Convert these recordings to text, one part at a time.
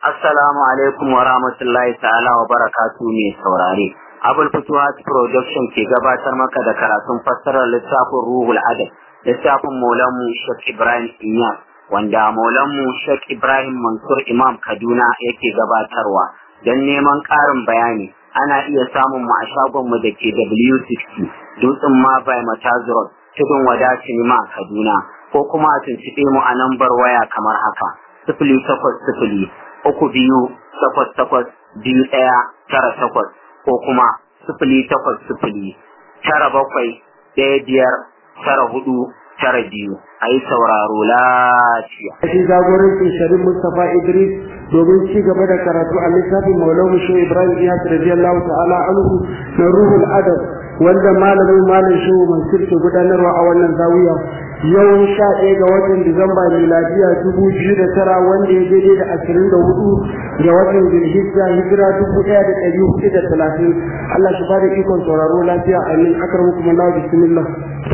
Assalamu alaikum wa rahmatullahi ta'ala wa barakatu mai saurare. Abul Futuhat Production ke gabatar maka da karatun fassarar littafin Ruhul Adab, littafin Maulanmu Sheikh Ibrahim Inyas, wanda Maulanmu Sheikh Ibrahim Mansur Imam Kaduna yake gabatarwa. Don neman ƙarin bayani, ana iya samun mu a shagonmu da ke W60, Dutsen Mabai Matazurot, Tudun Wada Sinima Kaduna, ko kuma a tuntuɓe mu a lambar waya kamar haka. Sifili takwas sifili uku biyu takwas takwas biyu ɗaya tara takwas ko kuma sifili takwas sifili tara bakwai ɗaya biyar tara hudu tara biyu a yi sauraro lafiya. Shi jagorancin Sharif Mustapha Idris domin ci gaba da karatu a littafin Maulana Shehu Ibrahim Iyas radiyallahu ta'ala anhu na Ruhul Adab wanda malamin malam Shehu Mansur ke gudanarwa a wannan zawiya yau sha ɗaya ga watan Disamba miladiya dubu biyu da tara wanda ya daidai da ashirin da hudu ga watan Zulhijja hijira dubu ɗaya da ɗari hudu da talatin Allah shi ba da ikon sauraro lafiya amin akramukum Allah bismillah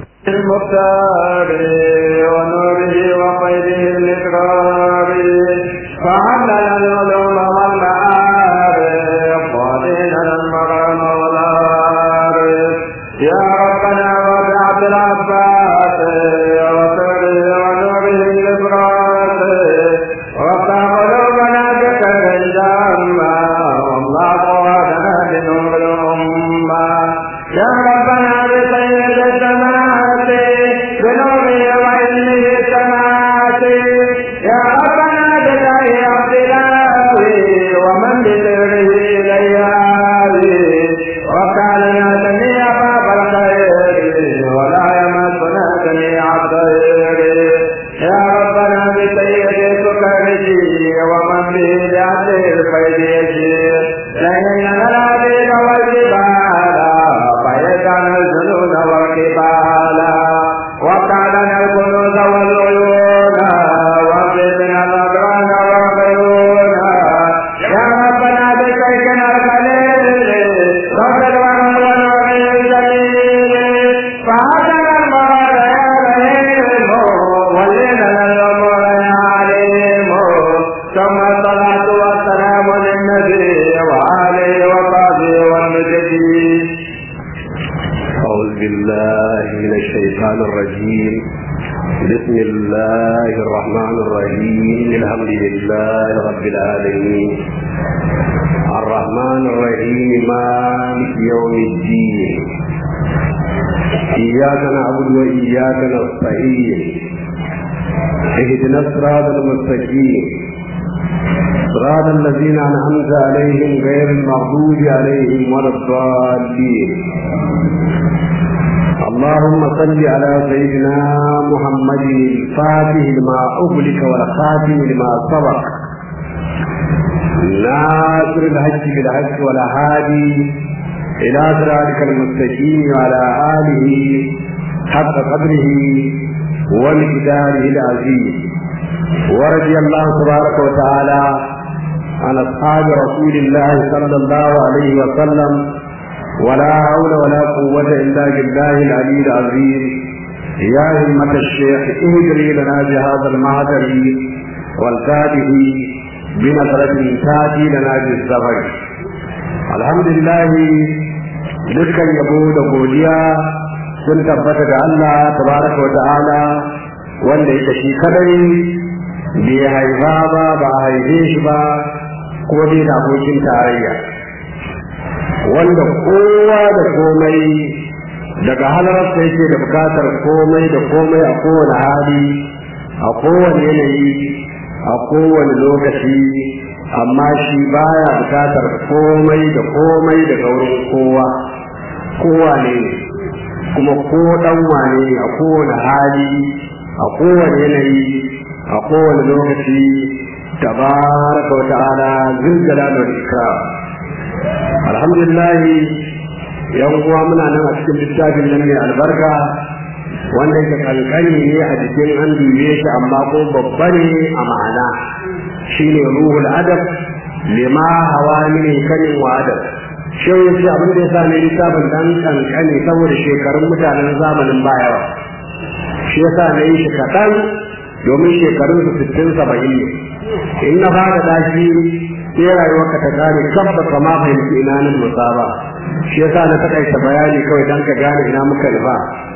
المختار ونوره وخيره الإكرار فعلنا العلوم والمعارف وديننا المرام والعارف يا ربنا وبعث العباس وسره ونوره الإبراس وافتح قلوبنا بخير الجامة والله قواتنا بنور الأمة يا ربنا بسيد السماوات بنوره وعلمه السماوات يا ربنا بجاه عبد الله ومن بسره إليه وكالنا جميع باب الخير ولا يمسنا جميع الخير يا ربنا بسيد سكره ومن به بعدل الفيد لئن العبيد والجبال فيجعل الجنود والكبال وقعدنا الكنوز والعيون واغفرنا الأدران والعيون يا ربنا بشيخنا الخليل رب الورى ونوره الجليل فهدنا المراد يا رحيم ولنا الأمور يا عليم ثم الصلاة والسلام للنبي وآله وصحبه والمجدين أعوذ بالله من الشيطان الرجيم بسم الله الرحمن الرحيم الحمد لله رب العالمين الرحمن الرحيم مالك يوم الدين إياك نعبد وإياك نستعين اهدنا الصراط المستقيم صراط الذين أنعمت عليهم غير المغضوب عليهم ولا الضالين اللهم صل على سيدنا محمد الفاتح لما أغلق والخاتم لما سبق ناصر الحج بالحج والهادي إلى صراطك المستقيم وعلى آله حق قدره ومقداره العظيم ورضي الله تبارك وتعالى عن أصحاب رسول الله صلى الله عليه وسلم ولا حول ولا قوة إلا بالله العلي العظيم يا همة الشيخ اهدري لنا بهذا المعدل والكاده بنظرة تاتي لنا بالزبر الحمد لله dukkan yabo da godiya sun tabbata da Allah tabaraka wa ta'ala wanda yake shi kadai bai haifa ba ba a haife shi ba kuma bai da abokin tarayya wanda kowa da komai daga halararsa yake da bukatar komai da komai a kowane hali a kowane yanayi a kowane lokaci amma shi baya bukatar komai da komai daga wurin kowa kowa ne kuma ko dan wane a kowane hali a kowane yanayi a kowane lokaci tabaraka wa ta'ala zulzala da ikram alhamdulillah yan uwa muna nan a cikin littafin nan mai albarka wanda yake kankani ne a jikin an dube shi amma ko babba ne a ma'ana shine ruhul adab lima hawa min kanin wa adab shi yace abin da yasa ne littafin dan kankani saboda shekarun mutanen zamanin baya shi yasa ne shi kaɗan domin shekarun su sittin saba'in ne in na fara dashi sai rayuwarka ta gane kabba kama fahimci ina nan musaba shi yasa na takaita bayani kawai dan ka gane ina muka nufa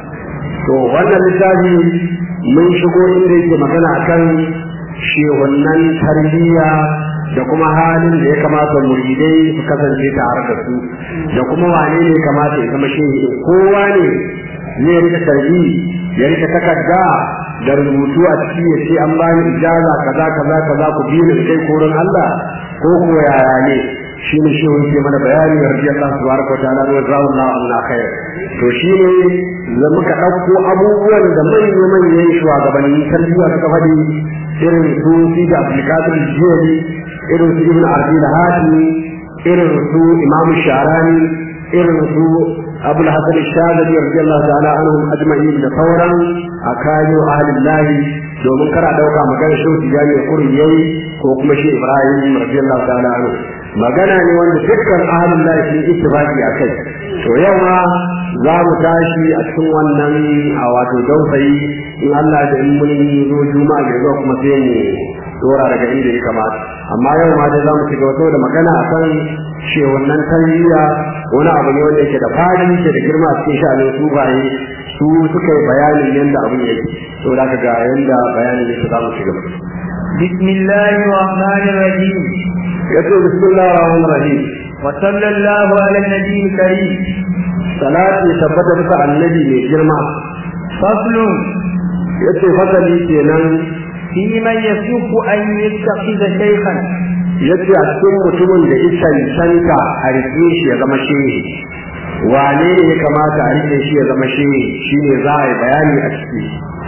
to wannan littafi mun shigo inda yake magana akan shehunnan tarbiyya da kuma halin da ya kamata muridai su kasance tare da su da kuma wane ne kamata ya zama shehi kowa ne zai rika tarbi ya rika takarda da rubutu a ciki ya ce an bani ijaza kaza kaza kaza ku biyu da kai korin Allah ko ko yaya ne shi ne shi yake mana bayani wa rabbi Allah subhanahu wa ta'ala wa zawallahu anna khair to shi ne da muka dauko abubuwan da manyan manyan shugabannin tarbiyya suka faɗi irin su fi da applicator jiyari irin su ibn arabi da hatimi irin su imam sharani irin su abu al-hasan shazali radiyallahu ta'ala anhum ajma'in da sauran akayu ahlillahi domin kara dauka magana shi tijani ya kuri yayi ko kuma shi ibrahim radiyallahu ta'ala anhu magana ne wanda dukkan ahlillahi sun ittifaqi akai to yau ma za mu tashi a cikin wannan a wato dausayi in Allah da in mun zo juma'a da zuwa kuma sai mu dora daga inda ya kamata amma yau ma dai za mu ci gaba da magana akan shewannan tarbiyya wani abu ne wanda yake da fadi ke da girma a cikin sha'anin sufaye su suka yi bayanin yadda abin yake to da ka ga yadda bayanin yake za mu ci gaba بسم الله الرحمن الرحيم yace bismillahir rahmanir rahim وصلى الله على النبي الكريم salati tabbata bisa annabi mai girma فصل yace fasali kenan في من يصف أن يتخذ شيخا yace a cikin mutumin da ya cancanta a rike shi ya zama shehi wane ne ya kamata a rike shi ya zama shehi shine za a yi bayani a ciki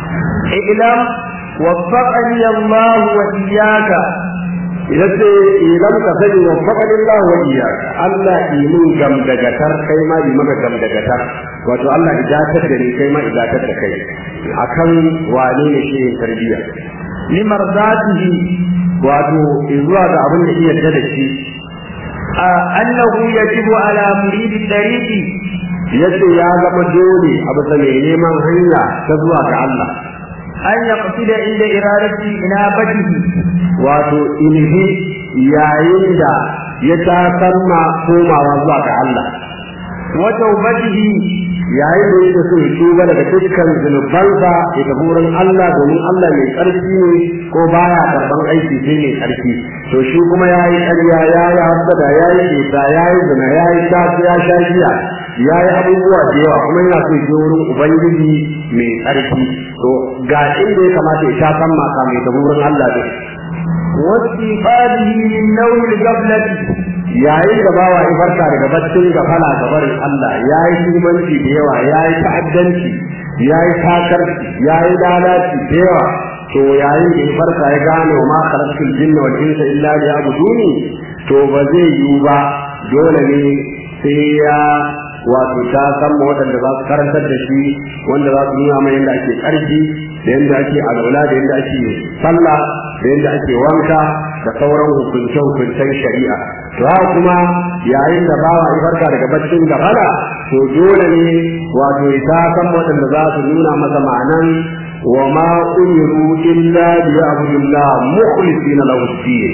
اعلم وفقني الله وإياك yace idan ka sani wa faqadillahu wa iyyaka Allah imin gamdagatar kai ma yi maka gamdagatar wato Allah idatar da ni kai ma idatar da kai akan wane ne shehin tarbiyya لمرضاته wato zuwa ga abin da iya da shi آه أنه يجب على مريد الطريق yace ya zama dole a bisa mai neman hanya ta zuwa ga Allah أن يقصد عند إرادة إنابته wato ilimi yayin da ya tasamma komawa zuwa ga Allah وتوبته yayin da yake so ya tuba daga dukkan zunubansa ya tafi wurin Allah domin Allah mai ƙarfi ne ko baya karban aiki sai mai ƙarfi to shi kuma ya yi ƙarya ya yi hasada ya yi cuta ya yi zina ya yi tafi ya sha giya ya yi abubuwa da yawa kuma yana so ya je wurin ubangiji mai ƙarfi to ga inda ya kamata ya sha san maka mai tafi wurin Allah din واستيقاظه من نوم القبلة yayin da bawa ya farka daga baccin gafala ga barin Allah ya yi shugabanci da yawa ya yi ta'addanci ya yi takarci ya yi lalaci da yawa to yayin da ya farka ya gane wa ma khalaqtul jinna wal insa illa liya'buduni to ba zai yiwu ba dole ne sai ya wato ta san waɗanda za su karantar da shi wanda za su nuna mai yadda ake ƙarfi da yadda ake alwala da yadda ake sallah da yadda ake wanka da sauran hukunce-hukuncen shari'a to haka kuma yayin da bawa ya farka daga baccin gafara to dole ne wato ya ta san waɗanda za su nuna masa ma'anan wa ma umiru illa liya'budullah mukhlisina lahu ad-din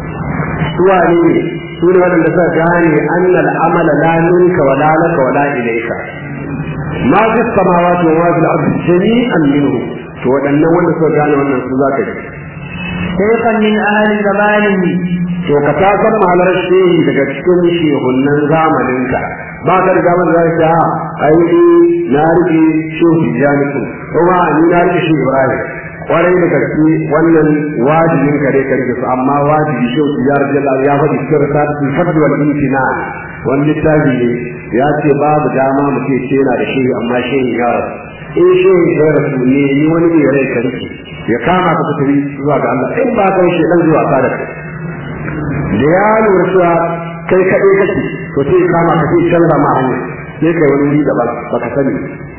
suwa ne su ne waɗanda suka gane annal amala la minka wa la laka wa la ilayka ma fi samawati wa ma fil ardi jami'an minhu to waɗannan wanda suka gane wannan su zaka ji شيخا من أهل زمانه to ka ta san malar shehi daga cikin shehunnan zamaninka ba ka da zaman da ta ai na rike shehu tijaniku kuma ni na rike shehu ibrahim kwarai da gaske wannan wajibin ka dai ka rike su amma wajibi shehu tijaniku Allah ya faɗi cikin risalatu fadl wal imtina wani littafi ne ya ce babu dama mu ce ce yana da shehu amma shehu ya rasu in shehu ya rasu ne ni wani ne rai ka rike ya kama ka tafi zuwa ga Allah in ba kai shedan zuwa ka da kai da ya lura cewa kai kaɗai kake to sai kama ka sai canza ma hanya sai kai wani wuri daban baka sani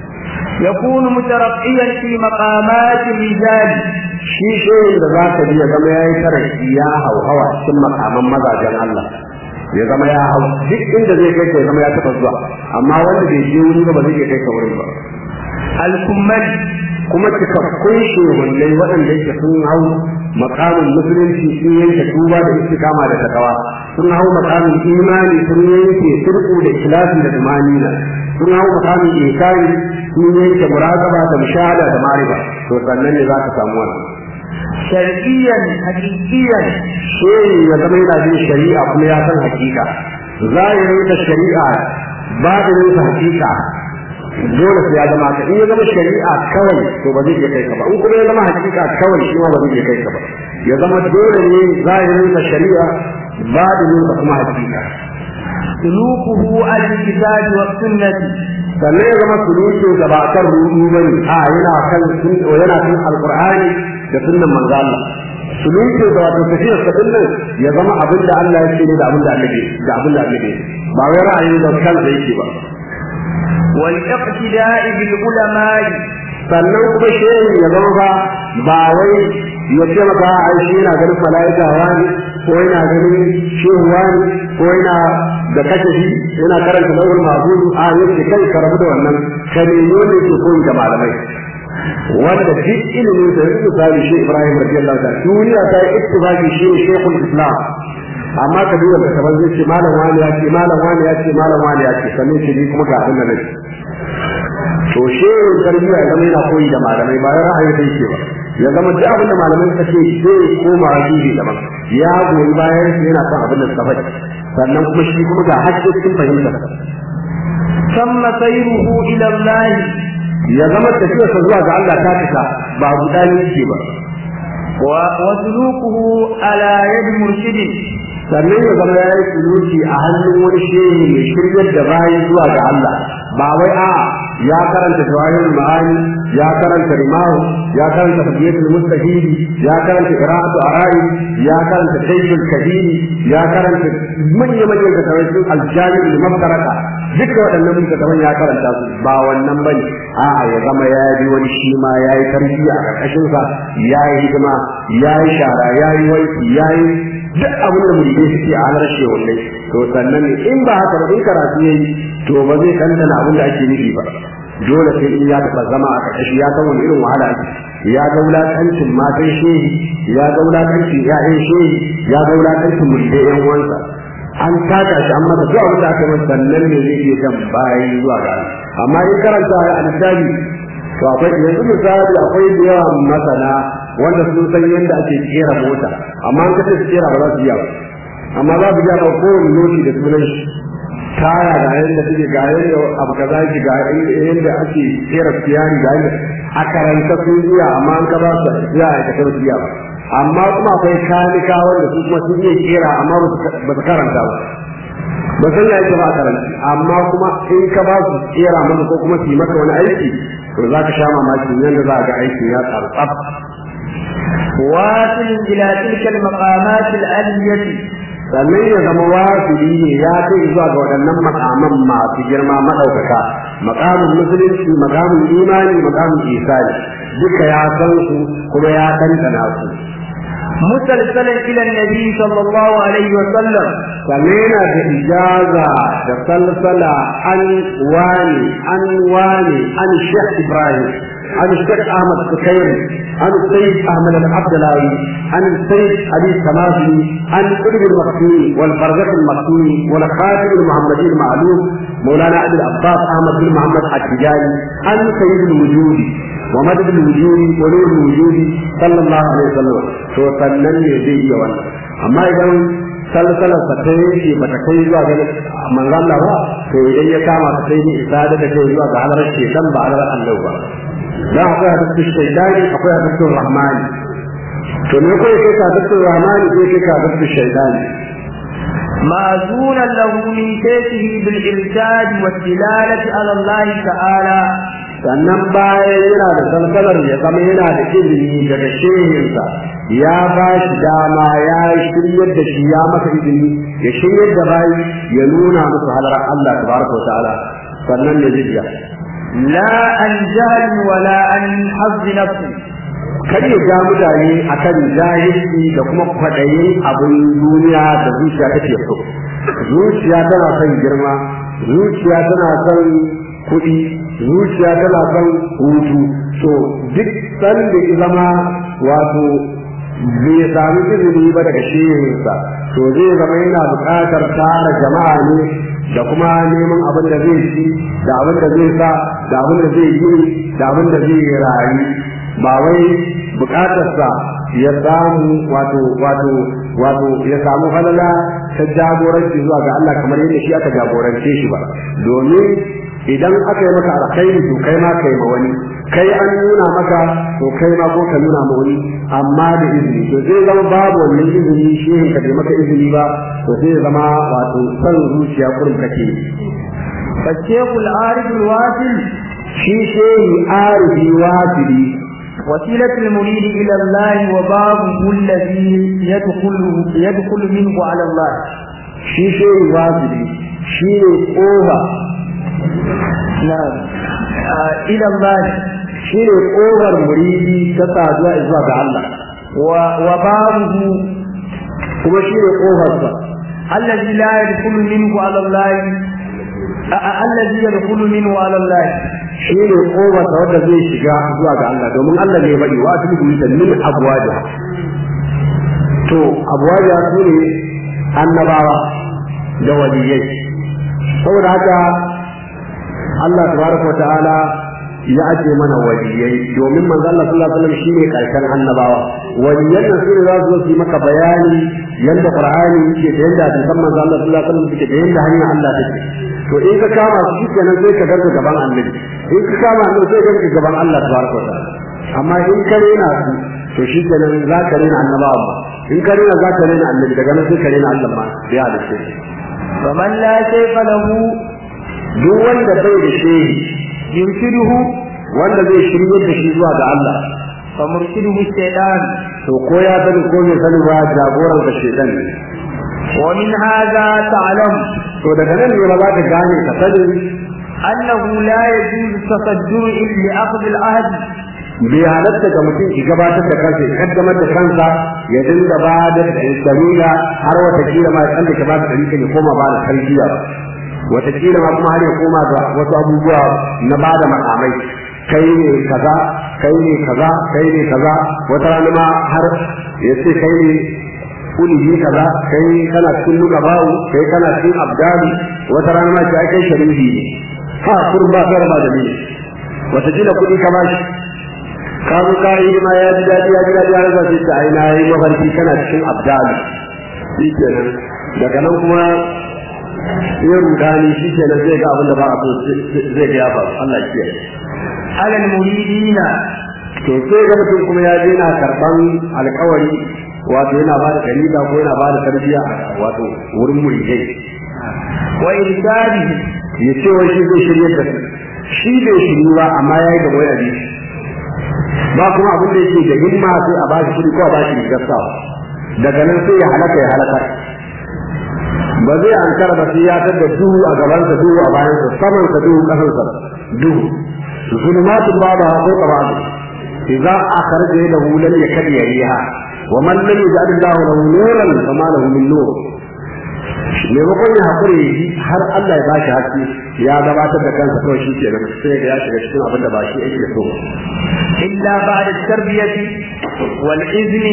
يكون مترقيا في مقامات الرجال shi shehin da za ka ji ya zama ya yi taraki ya hauhawa cikin makaman mazajen Allah ya zama ya hau duk inda zai kai ka ya zama ya taɓa zuwa amma wanda bai je wuri ba ba zai iya kai ka wurin ba الكمل kuma cikakkun shehunai waɗanda yake sun hau makamin musulunci sun yanke tuba da istikama da takawa sun hau makamin imani sun yanke turku da ikhlasi da tumanina sun hau makamin ikari sun yanke muraqaba da mushahada da mariba to sannan ne za ka samu wannan shar'iyyan haqiqiyyan shehi ya zama yana bin shari'a kuma ya san hakika zahirin da shari'a babinin sa hakika dole sai ya zama ka in ya zama shari'a kawai to ba zai iya kai ka ba in kuma ya zama hakika kawai shi ma ba zai iya kai ka ba ya zama dole ne zahirin sa shari'a babinin sa kuma hakika sulukuhu al-kitabi wa sunnati sannan ya zama sulukin sa ba kan rudu bane a yana kan yana kan alqur'ani da sunnan manzo Allah sulukin da wato tafiyar sa din ya zama abin da Allah ya ce da abin da Allah da abin da Allah ba wai ra'ayin da kansa yake ba wal iqtida'i bil ulama'i sannan kuma shehi ya zama ba ba wai ya ce maka ai shi yana ganin mala'ika wani ko yana ganin shehu wani ko yana da kashafi yana karanta lawul mahfuz a yake kai ka rabu da wannan ka nemi wanda yake koyi da malamai wanda duk ilimin da yake misali shi Ibrahim radiyallahu ta'ala duniya ta yi ittifaqi shi ne shekul islam amma ka duba da kaman zai ce malam wani ya ce malam wani ya ce malam wani ya ce sannan shi ni kuma ga abin da nake to shehin tarbiyya ya zama yana koyi da malamai ba ya ra'ayi da yake ba ya zama duk abin da malamai suka ce sai koma shi daban ya goyi bayan shi yana son abin da suka faɗi sannan kuma shi kuma ga hakkin fahimtar ثم سيره إلى الله ya zama tafiyarsa zuwa ga Allah ta fita ba guda ne yake ba وسلوكه على يد مرشد sannan ya zama ya yi suluki a hannun wani shehi mai shiryar da bayi zuwa ga Allah ba wai a ya karanta jawahir ma'ani ya karanta rimahu ya karanta tabiyatul mustahidi ya karanta qira'atu ara'i ya karanta sayyidul kadiri ya karanta manyan manyan da sun aljami da mabkaraka duka waɗannan littattafan ya karanta su ba wannan bane a'a ya zama ya yi wani shi ma ya yi tarbiyya a ƙarƙashin sa ya yi hidima ya yi shara ya yi wanki ya yi duk abin da muridai suke a halar shehunai to sannan ne in ba haka ba in karatu yayi to ba zai kantana abin da ake nufi ba dole sai in ya taɓa zama a ƙarƙashi ya san wani irin wahala ake ya ga wulaƙancin matan shehi ya ga wulaƙancin ƴaƴan shehi ya ga wulaƙancin muridai ƴan uwansa an taka shi an masa duk abin da aka masa sannan ne zai iya jan bayi zuwa ga amma in karanta a misali to akwai yanzu misali akwai da yawa masana wanda sun san yadda ake kera mota amma an kace su kera ba za su iya ba amma za su iya ba kowane lodi da sunan shi taya ga yadda suke ga yadda abu kaza yake ga yadda ake kera siyari ga yadda a karanta sun iya amma an ka ba su iya a kasar su iya ba amma kuma akwai kanika wanda su kuma sun iya kera amma ba su karanta ba ba san ya yake ba a karanta amma kuma in ka ba su kera maka ko kuma su yi maka wani aiki to za ka sha mamakin yadda za a ga aikin ya tsaro tsaf واصل إلى تلك المقامات العلية sannan ya zama wasili ne ya kai zuwa ga waɗannan makaman masu girma maɗaukaka makamin musulunci makamin imani makamin isani duka ya san su kuma ya ɗanɗana su مسلسلا إلى النبي صلى الله عليه وسلم sannan yana da ijaza da salsala an wani an wani an shekh ibrahim an shekh ahmad sukairi an sayyid ahmad al-abdalawi an sayyid ali samasi an qutb al-maktumi wal barzakh al-maktumi wal khatib al-muhammadi al-ma'lum مولانا ابي العباس احمد بن محمد التجاني عن سيد الوجود ومدد الوجود ونور الوجود صلى الله عليه وسلم to sannan ne zai iya wannan amma idan salsalar sa ta yake bata kai zuwa ga manzo Allah ba to idan ya kama ta sai ni isa da kai zuwa ga halar shedan ba halar Allah ba dan akwai hadisin shaydani akwai hadisin rahmani to ne ko yake ka hadisin rahmani ko yake ka hadisin shaydani مأذونا له من شيخه بالإرشاد والدلالة على الله تعالى sannan bayan yana da salsalar ya zama yana da izini daga shehinsa ya ba shi dama ya shiryar da shi ya masa izini ya shiryar da bayi ya nuna musu halar Allah tabaraka wa ta'ala sannan ne zai لا عن جهل ولا عن حظ نفسه kar ya ja mutane akan jahilci da kuma kwaɗayin abin duniya da zuciya take so zuciya tana son girma zuciya tana son kuɗi zuciya tana son hutu to duk sanda ya zama wato bai sami izini ba daga shehinsa to zai zama yana buƙatar tara jama'a ne da kuma neman abin da zai ci da abin da zai sa da abin da zai yi da abin da zai rayu ba wai buƙatarsa ya samu wato wato wato ya samu halala ta jagoranci zuwa ga Allah kamar yadda shi aka jagorance shi ba domin idan aka yi maka alkhairi to kai ma kai ma wani kai an nuna maka to kai ma ko ka nuna ma wani amma da izini to zai zama babu wannan izini shehin ka bai maka izini ba to zai zama wato san zuciya kurum kake فالشيخ العارف الواصل shi shehi arifi wasili وسيلة المريد إلى الله وبابه الذي يدخل يدخل منه على الله shi shehi wasili shi ne ƙofa نعم آه إلى الله shi ne ƙofar muridi ta saduwa zuwa ga Allah و- وبابه kuma shi ne ƙofarsa الذي لا يدخل منه على الله آه، آه، الذي يدخل منه على الله shi ne ƙofarsa wanda zai shiga zuwa ga Allah domin Allah ne faɗi wa su bi min abwaja to abwaja su ne annabawa da waliyai saboda haka Allah tabaraka wa ta'ala ya aje mana waliyai domin manzo Allah sallallahu alaihi wasallam shine karshen annabawa waliyan nan sune za su zo su yi maka bayani yanda Qur'ani yake da yanda hadisan manzo Allah sallallahu alaihi wasallam suke da yanda hanyar Allah take to in ka kama su shikenan sai ka garga gaban annabi in ka kama annabi sai ka garga gaban Allah tabaraka wa ta'ala amma in ka rena su to shikenan za ka rena annabawa in ka rena za ka rena annabi daga nan sai ka rena Allah ma ya halitta shi فمن لا شيخ له duk wanda bai da shehi يرشده wanda zai shirye da shi zuwa ga Allah فمرشده الشيطان to ko ya sani ko bai sani ba jagoran ka shedan ne ومن هذا تعلم to daga nan ne ba za ka gane ka sani أنه لا يجوز التصدر لأخذ العهد bai halatta ga mutum ki gabatar da kansa ya kaddamar da kansa ya dinga ba da dalila har wata kila ma ya da ka ba da dalila ya koma ba da tarbiyya wata kila ma kuma har ya koma ga wasu abubuwa na ba da makamai kai ne kaza kai ne kaza kai ne kaza wata rana ma har ya ce kai ne kulihi kaza kai kana cikin luka bawu kai kana cikin abdali wata rana ma ce ai kai sharifi ne ha kurba sarba da ni wata kila kudi ka bashi ka zo ka yi ma ya ji daɗi ya ji daɗi ya rasa sai ta aina yi mafarki kana cikin abdali shi kenan daga nan kuma ya rudani shi kenan zai ga abin da ba a so zai ga ya faru Allah ya kiyaye على المريدين to sai ga mutum kuma ya je na karban alkawari wato yana ba da dalila ko yana ba da tarbiyya a wato wurin muridai وإرشاده ya ce wai shi zai shirye da su shi bai shiryu ba amma ya yi da waya ne ba kuma abin da yake da himma sai a bashi kuɗi ko a bashi rigar sawa daga nan sai ya halaka ya halaka ba zai ankara ba sai ya tada duhu a gabansa duhu a bayansa samansa duhu kasansa duhu zulumatun babu ko qabadu idza akhraja yadahu lam yakad yariha wa man lam yaj'al Allah lahu nuran fama lahu min nur maimakon ya haƙuri ya ji har Allah ya bashi haske ya gabatar da kansa kawai shi kenan sai ga ya shiga cikin abin da ba shi yake so إلا بعد التربية والإذن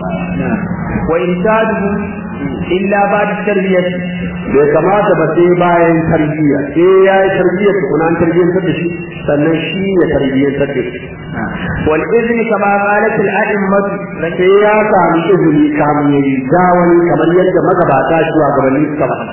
وإرشاده إلا بعد التربية bai kamata ba sai bayan tarbiyya sai ya yi tarbiyyar tukuna an tarbiyyantar da shi sannan shi ya tarbiyyantar da shi والإذن كما قالت الأئمة sai ya sami izini kamun ya yi wani kamar yadda magabata shi wa gabanin suka ba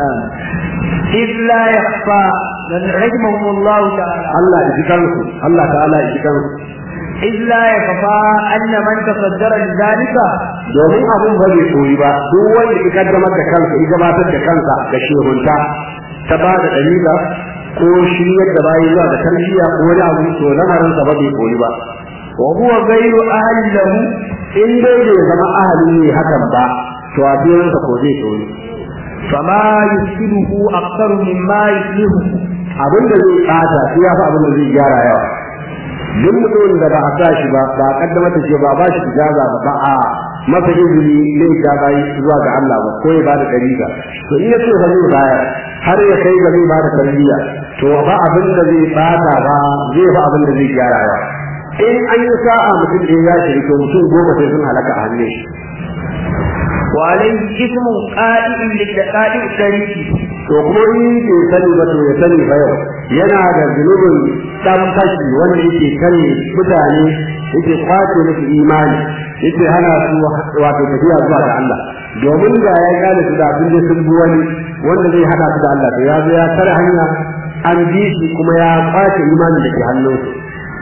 إذ لا يخفى رحمهم الله تعالى Allah ya ji kansu Allah ta'ala ya ji kansu إذ لا يخفى أن من تصدر لذلك domin abin ba zai koyi ba duk wanda ya kaddamar da kansa ya gabatar da kansa da shehunta ta ba da dalila ko shiryar da bayi zuwa da tarbiyya ko wani abu to lamarin sa ba zai koyi ba وهو غير أهل له in dai bai zama ahali ne hakan ba to a biyan sa ko zai koyi فما يفسده أكثر مما يصلحه abin da zai bata sai ya fi abin da zai gyara yawa duk mutumin da ba a sa shi ba ba a kaddamar da shi ba ba shi ijaza ba ba a masa izini ne ya bayi zuwa ga Allah ba ko ya bada dariga to in yace ba zai bayar har ya kai ga zai bada tarbiyya to ba abin da zai bata ba zai ba abin da zai gyara ba in an yi sa'a mutum da ya shiri to mutum goma sai sun halaka a hannun shi وعليه اسم قائد للدقائق الشريك to kuma in ke sani ba to ya sani fa yau yana da zunubin dan fashi wanda yake kare mutane yake kwace musu imani yake hana su wato tafiya zuwa ga Allah domin da ya gane su da abin da sun bi wani wanda zai hada su da Allah to ya zo ya tare hanya an bi shi kuma ya kwace imanin da ke hannunsu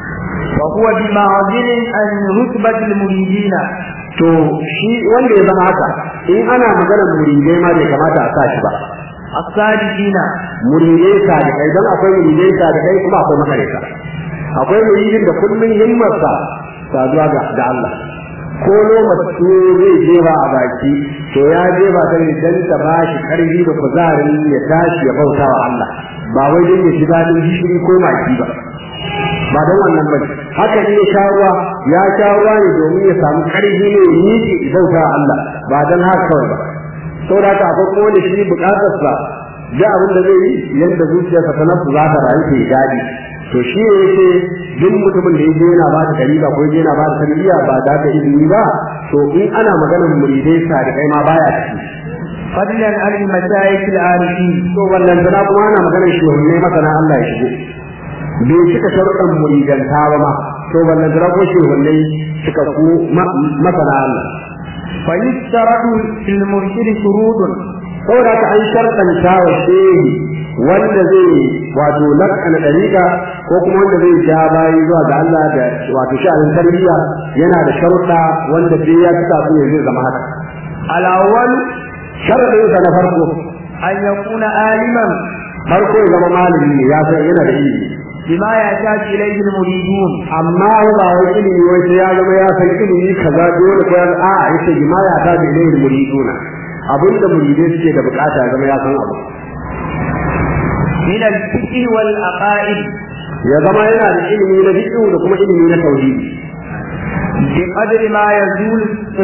وهو بمعزل عن رتبة المريدين to shi wanda ya zama haka in ana maganar muridai ma bai kamata a sa shi ba الصادقين muridai sadiqai don akwai muridai sadiqai kuma akwai makareta akwai muridin da kullum himmarsa saduwa ga da Allah ko lokaci zai jefa a baki to ya jefa ta ne dan ta ba shi karfi da kuzarin ya tashi ya bauta wa Allah ba wai dan ya shiga din gishiri ko maki ba ba don wannan ba haka ne ya sha ruwa ya sha ruwa ne domin ya samu karfi ne ya miƙe ya bauta wa Allah ba don haka kawai ba saboda haka akwai kuma wanda shi bukatarsa da abin da zai yi yadda zuciyarsa ta nafsu za ta rayu ta daɗi to shi ne yake duk mutumin da yake yana ba da dalila ko yake yana ba da tarbiyya ba da ka izini ba to in ana maganar muridai sadiqai ma baya ciki فضلا عن المشايخ العارفين to wannan tana kuma ana maganar shehunne masana Allah ya shigo bai cika sharuɗan muridanta ba ma to wannan tana ko shehunne suka ku masana Allah فيشترط في المرشد شروط saboda haka an sharɗanta wa shehi wanda zai wato lakana ɗariƙa ko kuma wanda zai ja bayi zuwa ga Allah da wato sha'anin tarbiyya yana da sharuɗa wanda sai ya cika su ne zai zama haka الأول sharaɗinsa na farko أن يكون عالما farko ya zama malami ne ya san yana da ilimi بما يحتاج إليه المريدون amma ba wai ilimi wai sai ya zama ya san ilimi kaza dole ko ya a yace bima ya ta da ilimi muriduna abinda muridai suke da bukata ya zama ya san abu من الفقه والعقائد ya zama yana da ilimi na fiqh da kuma ilimi na tauhidi بقدر ما يزول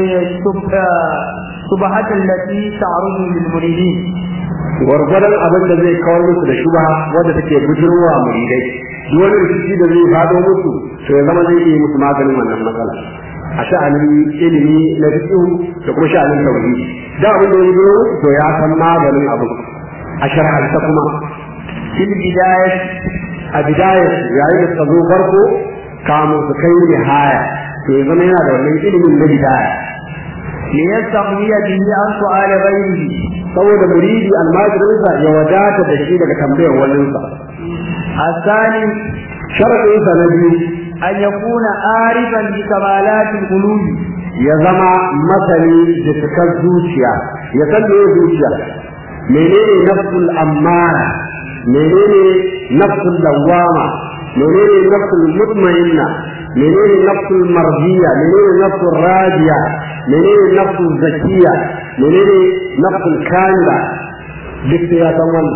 الشبهة التي تعرض للمريدين gwargwadon abin da zai kawar musu da shubha wadda take bujurwa muridai duk wani rikici da zai fado musu to ya zama zai yi musu maganin wannan matsala a sha'anin ilimi na fiqh da kuma sha'anin tauhidi da abin da ya zo to ya san maganin abu a shar'anta kuma في البداية a bidayar yayin da suka zo farko kamun su kai nihaya to ya zama yana da wannan ilimin na bidaya ليستغني به عن سؤال غيره saboda muridi almajirinsa ya wadata da shi daga tambayar waninsa الثاني sharaɗinsa na biyu أن يكون عارفا بكمالات القلوب ya zama masani da cikar zuciya ya san me zuciya menene nafsul ammara menene nafsul lawama menene nafsul mutmainna menene nafsul mardiya menene nafsul radiya menene nafsul zakiya menene nafsul kamila duk sai ya san wannan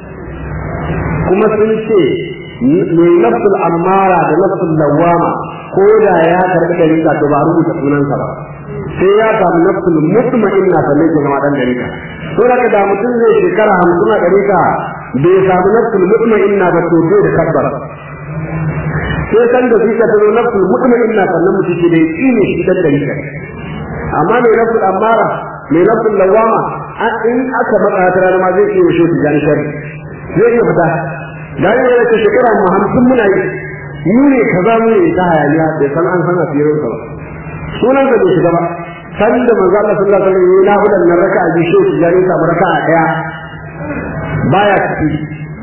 kuma sun ce mai nafsul ammara da nafsul lawama ko da ya karɓi dalika to ba rubuta sunansa ba sai ya samu nafsul mutma'inna sannan ya zama dan dalika to daga da mutum zai shekara hamsin a dalika bai samu nafsul mutma'inna ba to bai da tabbara sai san da zuciya ta zo nafsul mutma'inna sannan mutum ke da yaqini shi dan dalika amma mai nafsul ammara mai nafsul lawama in aka matsa ta rana ma zai iya shi tijan shari zai iya fita da yi da ta shekara mu hamsin muna yi mu ne kaza mu ne ta hayaniya bai san an san asirin sa ba sunan sa bai shiga ba san da manzo Allah sallallahu alaihi wasallam yana hudan nan raka'a bi shi tijani samu raka'a daya baya ciki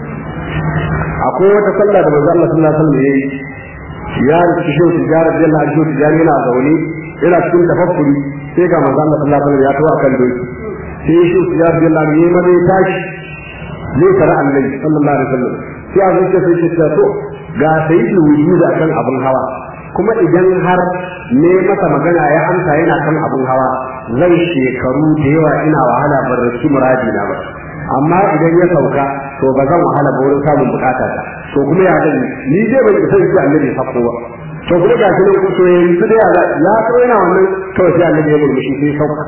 akwai wata sallah da manzo Allah sallallahu alaihi wasallam yayi ya rubuta shi tijara jalla aljo tijani yana zaune yana cikin tafakkuri sai ga manzo Allah sallallahu alaihi wasallam ya tawo akan doki sai shi tijara jalla ne ma dai tashi zai tara annabi sallallahu alaihi wasallam sai a zuciya sai ce ta to ga sayyidul wujud akan abun hawa kuma idan har ne masa magana ya amsa yana kan abun hawa zai shekaru da yawa ina wahala ban rasu muradi na ba amma idan ya sauka to ba zan wahala ba wurin samun bukata ta to kuma ya gani ni dai ban isa shi annabi sako ba to kuma ga shi nan to yanzu da ya ya so yana wannan kawai sai annabi ya murmushi sai sauka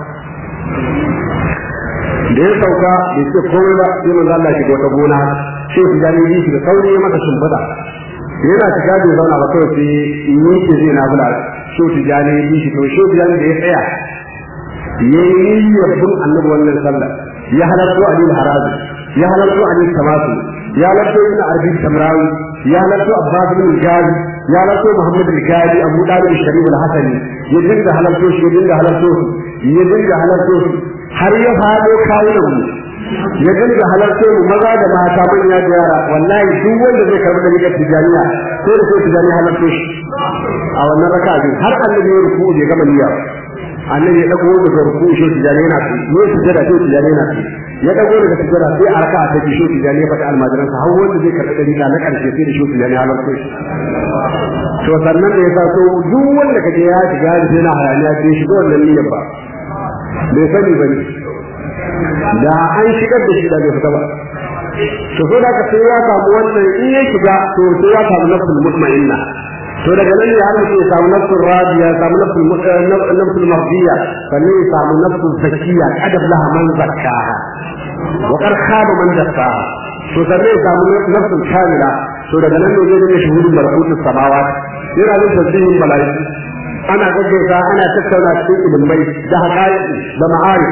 da ya sauka bai ce komai ba sai manzo Allah shiga wata gona sai su gani yi shi da sauri ya masa shimfiɗa yana shiga bai zauna ba kawai sai yi ke zai na bula so su gani yi shi to so su gani da ya tsaya ya yi niyyar bin annabi wannan sallah ya halarta Ali Harazi ya halarta Ali Tamasu ya halarta Ibn Arbi Tamrawi ya halarta Abbas bin Gazi ya halarta Muhammad al-Gadi Abu Dalib Sharif al-Hasani ya dinga halarta shi ya dinga halarta shi ya dinga halarta shi har ya fado kawunan mu ya dinga halarta mu maza da mata manya da yara wallahi duk wanda zai karbi da rigar tijaniya ko da sai tijaniya halarta shi a wannan raka'a har annabi ya ruku ya gama niyya annabi ya dago daga ruku shi tijani yana fi ne sujada shi tijani yana fi ya dago daga sujada sai a raka'a ta shi tijani ya faɗi almajiran sa har wanda zai karɓi dalila na ƙarshe sai da shi tijani halar ko shi to sannan da ya sa to duk wanda kaje ya shiga da sai na hayaniya sai shi ga wannan niyyar ba bai sani ba ne da an shigar da shi da bai fita ba to so da ka sai ya samu wannan in ya shiga to sai ya samu nafsul mutma'inna to daga nan ne har mutum ya samu nafsul radiya ya samu nafsul nafsul mardiya sannan ya samu nafsul zakiya adab laha man zakkaha wa qad khaba man dassaha to sannan ya samu nafsul kamila to daga nan ne zai dinga shuhudin malakutus samawat yana da tasbihin malaiku ana gaggauta ana tattauna cikin ilimai da haƙaƙi da ma'arif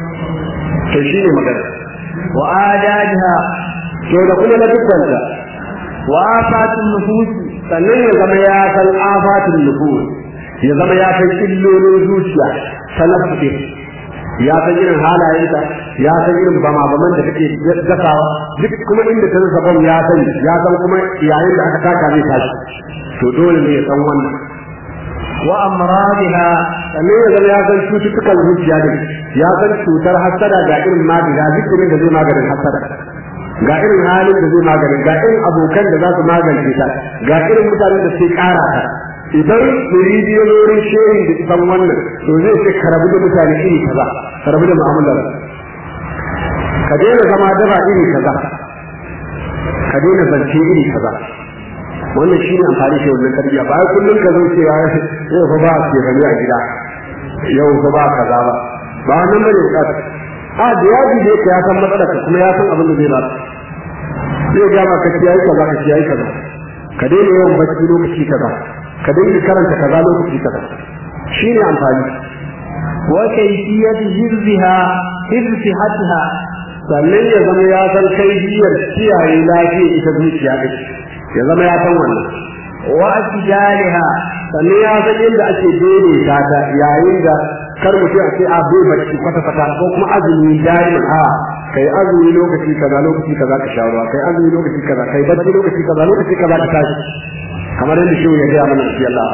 to shine magana wa adajiha to da kuma na dukkanta wa afatun nufus sannan ya zama ya san afatin nufus ya zama ya san illolin zuciya talaffuɗe ya san irin halayenta ya san irin bama baman da take gasawa duk kuma inda ta rasa bam ya sani ya san kuma yayin da aka taka zai tashi to dole ne ya san wannan wa amradiha sannan ya zama ya san cututtukan zuciya ne ya san cutar hassada ga irin magani ga zikirin da zai maganin hassada ga irin halin da zai maganin ga irin abokan da za su magance ta ga irin mutanen da sai kara ta idan muridi ya wurin shehin da san wannan to zai ce ka rabu da mutane iri kaza ka rabu da mu'amalar ka daina zama daba iri kaza ka daina zance iri kaza wannan shine amfani shi wannan tarbiyya ba kullum ka zo cewa yau fa ba ke bane a gida yau fa ba kaza ba ba wannan bane bukata a da yaji da yake ya san matsalar kuma ya san abin da zai ba zai ga ma ka kiyaye kaza ka kiyaye kaza ka daina yawan bacci lokaci kaza ka daina karanta kaza lokaci kaza shine amfani wa kayfiyat hirziha hirzihatiha sannan ya zama ya san kaifiyar kiyaye lafiya ita zuciya ɗin ya zama ya san wannan wa atijaliha sannan ya san yadda ake daidaita ta yayin da kar mutum a ce a bai bacci kwata kwata ko kuma azumi daiman a kai azumi lokaci kaza lokaci kaza ka sha ruwa kai azumi lokaci kaza kai bacci lokaci kaza lokaci kaza ka tashi kamar yadda shi ya gaya mana shi Allah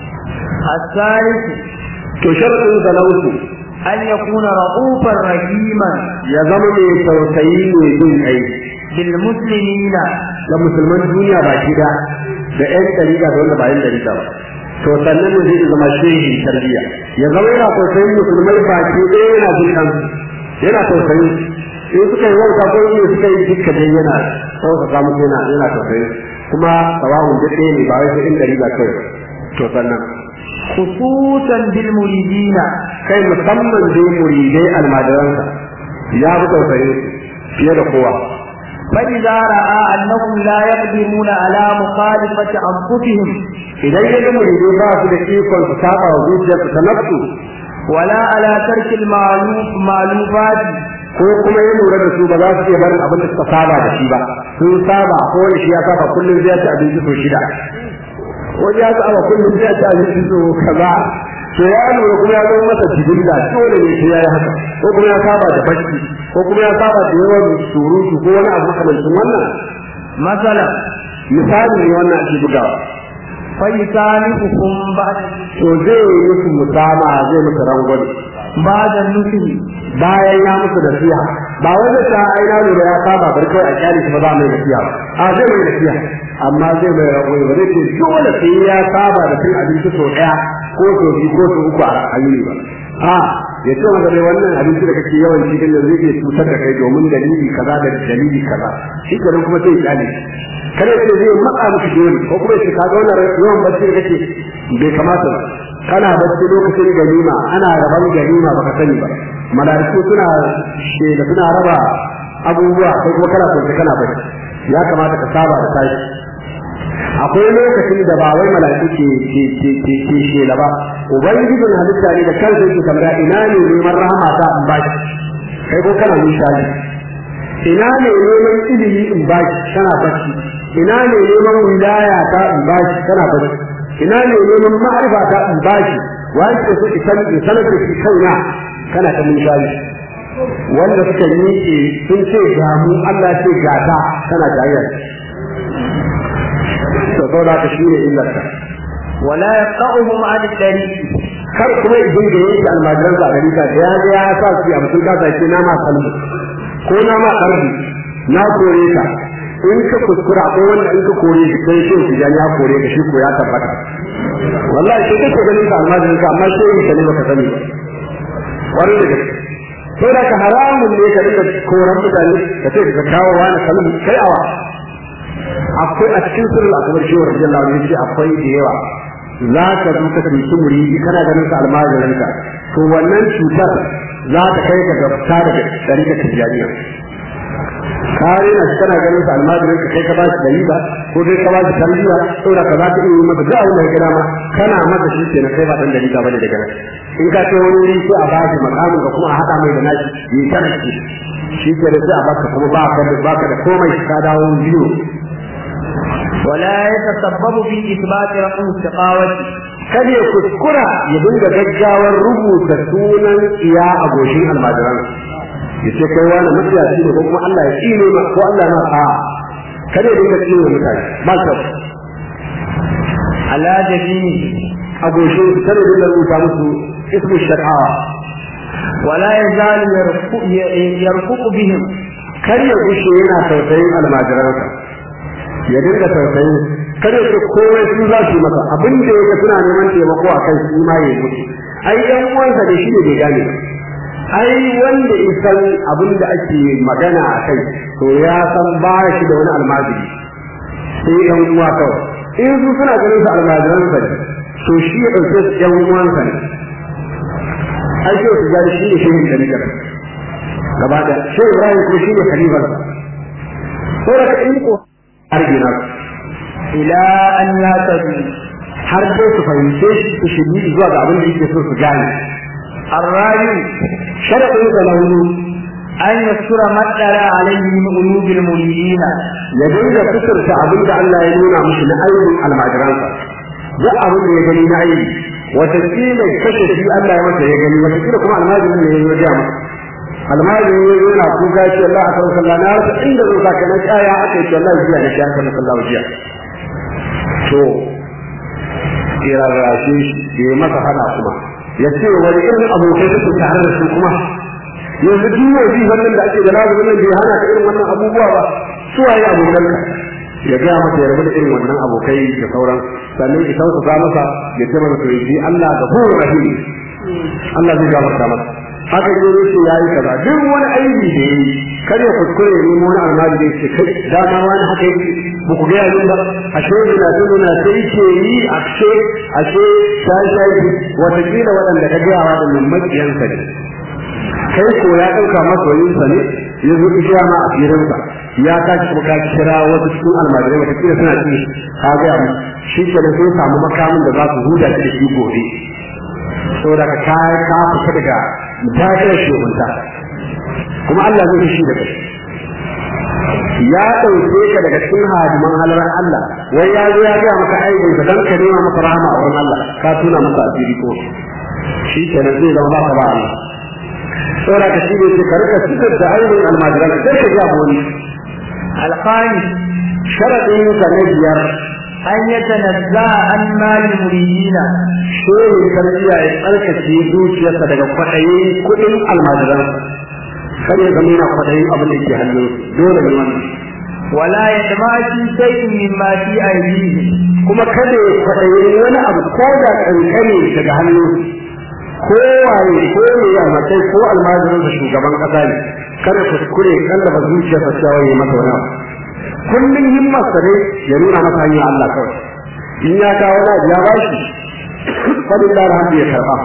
الثالث to sharadin sa na uku أن يكون رؤوفا رحيما ya zama mai tausayi mai jin kai بالمسلمين ga musulman duniya baki da da ƴan dariƙa da wanda ba ƴan dariƙa ba to sannan ne zai zama shehi tarbiyya ya zama yana tausayin musulmai baki ɗaya yana jin kansu yana tausayin in suka yi wauta ko in suka yi dukka dai yana sauƙaƙa musu yana yana tausayin kuma sawa'un duk ɗaya ne ba wai sai ƴan dariƙa kawai to sannan خصوصا بالمريدين kai musamman dai muridai almajiransa ya fi tausayin su fiye da kowa فإذا رأى أنهم لا يقدرون على مخالفة أنفسهم idan ya ga muridai ba su da ikon su saba wa zuciyarsu ta nafsu ولا على ترك المعلوف معلوفات ko kuma ya lura da su ba za su iya barin abin da suka saba da shi ba sun saba ko wani shi ya saba kullum zai ci abinci so shida wani ya saba kullum zai ci abinci so kaza to ya lura kuma ya zama masa jibin da dole ne sai ya yi haka ko kuma ya saba da bacci ko kuma ya saba da yawan surutu ko wani abu makamancin wannan مثلا misali ne wannan ake bugawa فيسامحكم بعد to zai yi musu musama zai musu rangwani بعد النصح bayan ya musu nasiha ba wanda ta aina lura ya saba bar kawai a kyale shi ba za mai nasiha ba a zai mai nasiha amma zai mai rangwani ba zai ce dole sai ya saba da cin abinci sau ɗaya ko sau biyu ko sau uku a yini ba a ya ce maka dai wannan abinci da kake yawan cikin da zai iya cutar da kai domin dalili kaza da dalili kaza shi kenan kuma sai ya kyale kada ce zai matsa miki dole ko kuma shi kaga wannan yawan bacci da kake bai kamata ba kana bacci lokacin ganima ana raban ganima baka sani ba malaiku suna shela suna raba abubuwa kai kuma kana kwance kana bacci ya kamata ka saba da tashi akwai lokacin da ba wai malaiku ke ke ke ke ke shela ba ubangijin halitta ne da kansa yake tambaya ina ne neman rahama ta in baki kai ko kana nishadi ina ne neman ilimi in baki kana bacci ina ne neman wilaya ta in baki kana bacci ina ne neman ma'arifa ta in baki wani ke so isan in sanar da shi kaina kana ta nishadi wanda suka miƙe sun ce ga mu Allah ce ga ta kana jayayya to saboda ka shine illarka ولا يقطعهم عن الطريق kar kuma idan da yake almajiran sa gari ka da ya ga ya sa su a mutum ka sa ce na ma kalbi ko na ma kalbi na kore ka in ka kuskura ko wanda in ka kore shi sai shi shi ya kore ka shi ko ya tabbata wallahi sai kake ganin ka almajiran ka amma sai ka ne baka sani ba wani da gaske sai da ka haramun ne ka dinga koran mutane ka ce ka kawo wani kalbi kai awa akwai a cikin sirrin akbar shi wa radiyallahu anhu yace akwai da yawa za ka zo ka tsinci muridi kana ganin sa almajirin ka to wannan cutar za ta kai ka ga fita daga dariƙar tijaniya kare na shi kana ganin sa almajirin ka kai ka bashi dariƙa ko kai ka bashi tarbiyya saboda ka za ka iya yi masa duk abin da ya gada ma kana masa shi kenan kai ba dan dariƙa bane daga nan in ka ce wani wuri sai a bashi makamin ka kuma a haɗa mai da nashi yi kana shi shi kenan sai a baka kuma ba ka da baka da komai ka dawo biyu ولا يتسبب في إثبات رقم السقاوة kada ya kuskura ya dinga gaggawar rubuta sunan iya a goshin almajiran ya ce kai wani mafiyaci ne ko kuma Allah ya tsine ma ko Allah na a kada ya dinga tsine mutane ba kyau على جبينه a goshin su kada ya dinga rubuta musu ismu shaqawa ولا يزال يرفق, يرفق بهم kar ya gushe yana tausayin almajiransa ya dinga tausayin kada ya ce komai su za su yi masa abin da yake suna neman taimako a kai su ma ya mutu ai yan uwansa da shi ne bai gane ba ai wanda isan abin da ake magana a kai to ya san ba shi da wani almajiri sai yan uwa kawai in su suna ganin su almajiransa ne to shi ya ɗauke su yan uwansa ne ai shi su gani shi ne shehin da nigar gaba da shi ibrahim ko shi ne khalifarsa saboda ka in ko argina إلى أن يهتدوا har dai su fahimce shi su shirye zuwa ga abin da yake so su gane الرابع sharadin da na hudu أن يذكر ما اطلع عليه من قلوب المريدين ya dinga fitarta abin da Allah ya nuna mishi na aibin almajiransa duk abin da ya gani na aibi wataƙila kashe shi Allah ya masa ya gani wataƙila kuma almajirin ne ya zo ya masa almajirin ya zo yana kuka ce Allah a kan sallah na rasa inda zo saka na tsaya aka ce Allah jiya na shiyar kan sallah jiya to irarrashe shi ya masa hana kuma ya ce wani irin abokai suke tare da su kuma yanzu duk wani wannan da ake da lazumin nan bai hana ka irin wannan abubuwa ba su waye abokanka ya gaya masa ya rabu da irin wannan abokai da sauran sannan ya sauka masa ya ce masa to yi Allah ga furu rahim Allah zai gafarta masa haka ne ne ce yayi kaza duk wani aibi da yayi kar ya kuskure ne mu wani almadi da yake kai dama wani haka yake ba ku ga yayin ba ashe ina tuno na sai ke yi ashe ashe sai sai wata kila waɗanda ka ga waɗannan makiyansa ne kai ko ya ɗauka masoyinsa ne ya zo isha ma a firinsa ya tashi kuma ka kira wasu cikin almajirai wata kila suna ci ka gaya mu shi ke da sun samu makamin da za su huda shi da shi gobe saboda ka ka ka fita daga dakirar shehunta kuma Allah zai shi da kai ya ɗauke ka daga cikin hadiman halarar Allah wai ya zo ya gaya maka aibin ka dan ka nema maka rahama a wurin Allah ka tuna maka asiri ko shi kenan zai zama ba ka ba Allah saboda ka shi ne ce ka rika cikar da aibin almajiran sai ka ga wani الخامس sharadin ka na biyar أن يتنزه عن مال المريدين shehin tarbiyya ya tsarkake zuciyarsa daga kwaɗayin kuɗin almajiran kar ya zama yana kwaɗayin abin da ke hannun dole ne wannan ولا يطمع في شيء مما في أيديهم kuma kada ya kwaɗayin wani abu ko da ƙanƙani daga hannun ko waye ko ne ya matai ko almajirin da shugaban ƙasa ne kada kuskure kallaba zuciyarsa cewa ya masa wani abu kullum himmarsa ne ya nuna masa hanyar Allah kawai in ya kawo na ya bashi fadin da alhamdu ya karba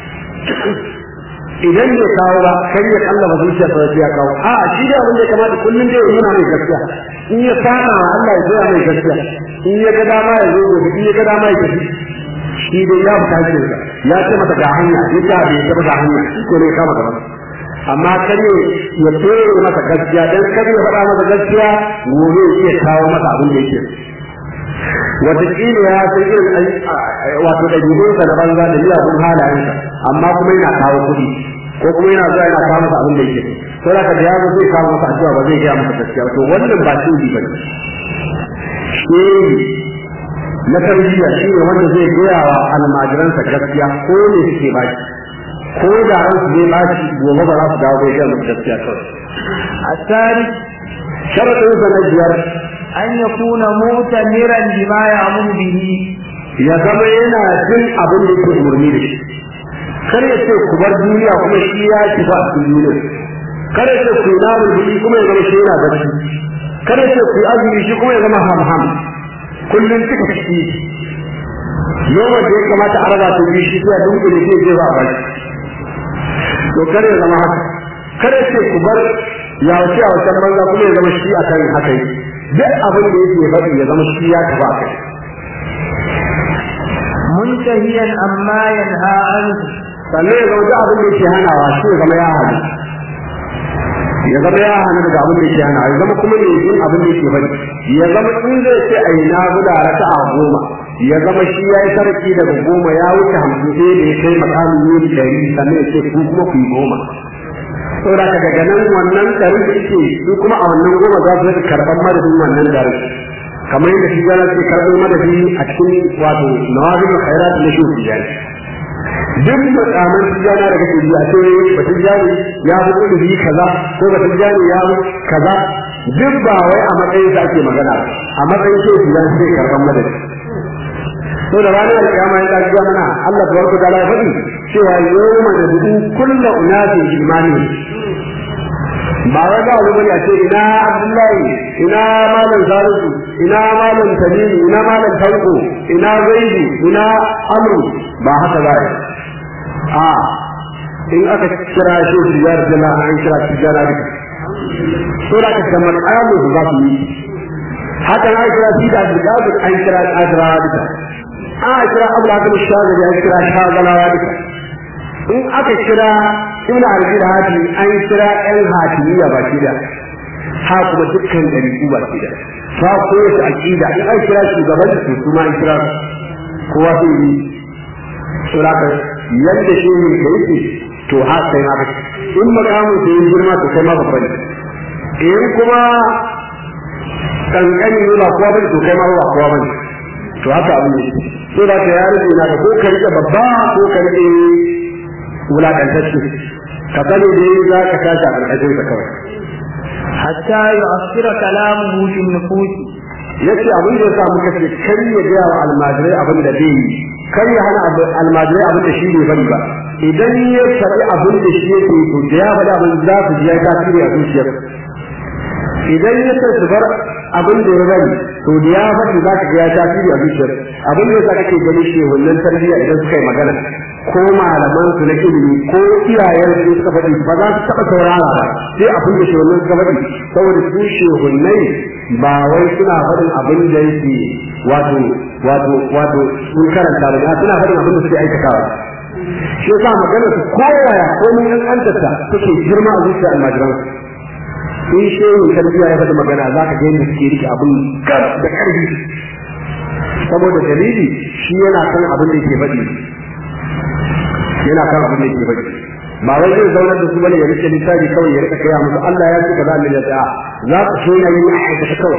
idan bai kawo ba kai ya kalla ba zuciya ta ya kawo a shi da abin da ya kamata kullum dai ya nuna mai gaskiya in ya sana wa Allah ya zo mai gaskiya in ya ga dama ya zo gobe in ya ga dama ya tafi shi dai ya fita hakkin sa ya ce mata ga hanya ya ce bai ta ga hanya ko ne kama gaba amma kare ya tsere masa gaskiya dan kare ya faɗa masa gaskiya gobe ya iya kawo masa abin da yake wataƙila ya san irin wato ɗabi'unsa na banza da miyagun halayensa amma kuma yana kawo kuɗi ko kuma yana zuwa yana kawo masa abin da yake ko da ka da ya zo zai kawo masa addu'a ba zai gaya masa gaskiya to wannan ba shi ba ne shehi na tarbiyya shi ne wanda zai gaya wa almajiransa gaskiya ko ne suke ba shi ko da ran su zai ba shi gobe ba za su dawo bai gaya masa gaskiya kawai الثالث sharaɗinsa na biyar أن يكون مؤتمرا بما يأمر به ya zama yana jin abin da yake umarni da shi kar ya ce ku bar duniya kuma shi ya ci ba a cikin duniya kar ya ce ku yi namun jiki kuma ya zama shi yana bacci kar ya ce ku yi azumi shi kuma ya zama ham-ham kullum cika ciki yawan da ya kamata a raba ta biyu shi sai a dunkule zai je ba a bacci to kar ya zama haka kar ya ce ku bar ya wuce a wasan banza kuma ya zama shi a kan haka yi duk abin da yake faɗi ya zama shi ya tafi a kai منتهيا عما ينهى عنه sannan ya zama duk abin da yake hanawa shi ya zama ya hana ya zama ya hana daga abin da yake hana ya zama kuma ne yin abin da yake bari ya zama in zai ce ai na guda raka a goma ya zama shi ya yi sarki daga goma ya wuce hamsin sai da ya kai makamin yin ɗari sannan ya ce ku kuma ku yi goma saboda ka daga nan wannan ɗarin da yake su kuma a wannan goma za su rika karɓar madadin wannan ɗarin kamar yadda shi gana ke karɓar madadi a cikin wato nawazin khairat na shi tijani duk makaman tijana da kake biya sai ba tijani ya fi kudu kaza ko ba tijani ya fi kaza duk ba wai a matsayin sa ake magana a matsayin shi tijani sai karɓar madadi to da ranar alƙiyama ya kaji mana Allah tabaraka ta'ala ya faɗi cewa yawma nad'u kullu unasin imani ba wai ba wani bane a ce ina Abdullahi ina malam Salisu ina malam Tamimu ina malam Tanko ina Zaidu ina Amru ba haka za a in aka kira shi tijar jana an kira tijara duka to da ka ga makamu za su yi haka an kira shi da Abdul an kira Adra duka an kira Abu Hakim Shazali an kira Shazalawa duka in aka kira ibn al-Arabi da hati an kira ɗan hatimiya ba shi da ha kuma dukkan ɗariƙu ba shi da fa ko yace aqida in an kira shugaban su kuma an kira kowa sai yi suraka yadda shi ne da yake to ha sai ma ka in makamu sai girma to kai ma babba ne in kuma kankani ne ba kowa bane to kai ma ba kowa bane to haka abin ne so da ka ya rike na ko ka rike babba ko ka rike wulakantacce ka sani dai za ka tashi a ƙarƙashin sa kawai حتى يؤثر كلامه في النفوس yace abin da yasa muka ce kar ya ga wa almajirai abin da bai yi kar ya hana almajirai abin da shi bai bari ba idan ya faɗi abin da shi yake to da ya faɗi abin za su ji ya tasiri a zuciyar idan ya ce su bar abin da ya bari to da ya faɗi za ka ga ya tasiri a zuciyar abin da yasa kake gani shi wannan tarbiyya idan suka yi magana ko malaman su na ilimi ko iyayen su suka faɗi ba za su taɓa saurara ba sai abin da shehunan suka faɗi saboda su shehunnai ba wai suna faɗin abin da yake wato wato wato sun karanta ba suna faɗin abin da suke aikatawa shi yasa magana su koyaya ko mun kankantarta suke girma a zuciyar almajiran in shehu tarbiyya ya faɗi magana za ka ga yadda suke rike abin gar da ƙarfi saboda dalili shi yana kan abin da yake faɗi yana kan abin da yake faɗi ba wai zai zaunar da su bane ya rike littafi kawai ya rika kaya musu Allah ya ce kaza Allah ya ce za ku so na yin aikata kawai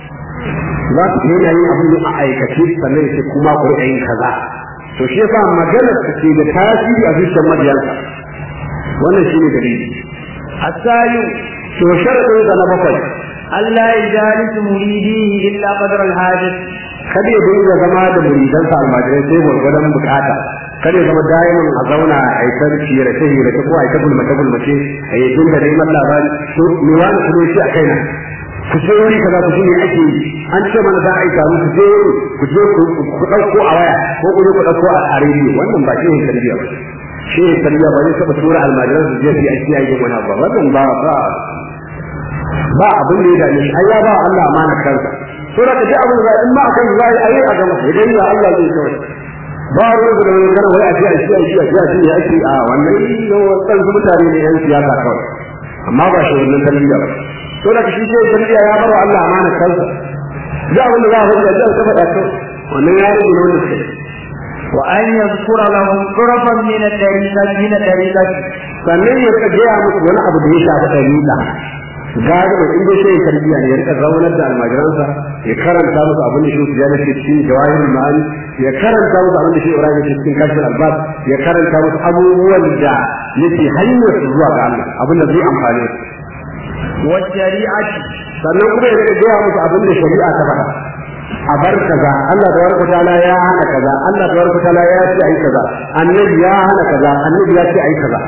za ku so na yin abin a aikace sannan ya ce kuma ku rika yin kaza to shi yasa maganar ta ce da tasiri a zuciyar mabiyansa wannan shine dalili الثالث to sharadin sa na bakwai ألا يجالس مريديه إلا قدر الحاجة kada ya dinga zama da muridansa almajirai sai gwargwadon bukata kada ya zama da'iman a zauna a aikar ciyar ta hira ta ko a aikar gulmace gulmace a yi dinga neman labari to me wani kuma shi a kaina ku je wuri kaza ku shine ake yi an ce mana za a yi taro ku je ku je ku ɗauko a waya ko ku je ku ɗauko a rediyo wannan ba shi ne tarbiyya ba shi ne tarbiyya ba zai taɓa tura almajiran su je su yi aiki a yi wani ba wannan ba ba ba abin da ya dame shi ai ya ba Allah amana kansa to da kaje abin da in ma akan zai ayi a gama idan ya Allah zai kawai ba ruwa da wani kana wai a ji a ji a ji a ji a ji ya ake a wannan wannan mutane ne yan siyasa kawai amma ba shi wannan tarbiyya ba to da shi sai tarbiyya ya bar Allah amana kansa da abin da za a faɗa da ta faɗa kawai wannan ya rage ne wanda suke وأن يذكر لهم طرفا من الطريقة من الطريقة sannan ya rika gaya musu wani abu da ya shafi ɗariƙa gari mai inda shi ya tarbiyya ne ya rika zaunar da almajiransa ya karanta musu abin da shi su yana ke cikin jawahir ma'ani ya karanta musu abin da shi ibrahim ke cikin kashfin albas ya karanta musu abubuwan da yake hanyar su zuwa ga Allah abin da zai amfane su والشريعة sannan kuma ya rika gaya musu abin da shari'a ta faɗa a bar kaza Allah tabaraka ta'ala ya hana kaza Allah tabaraka ta'ala ya ce ai kaza annabi ya hana kaza annabi ya ce ai kaza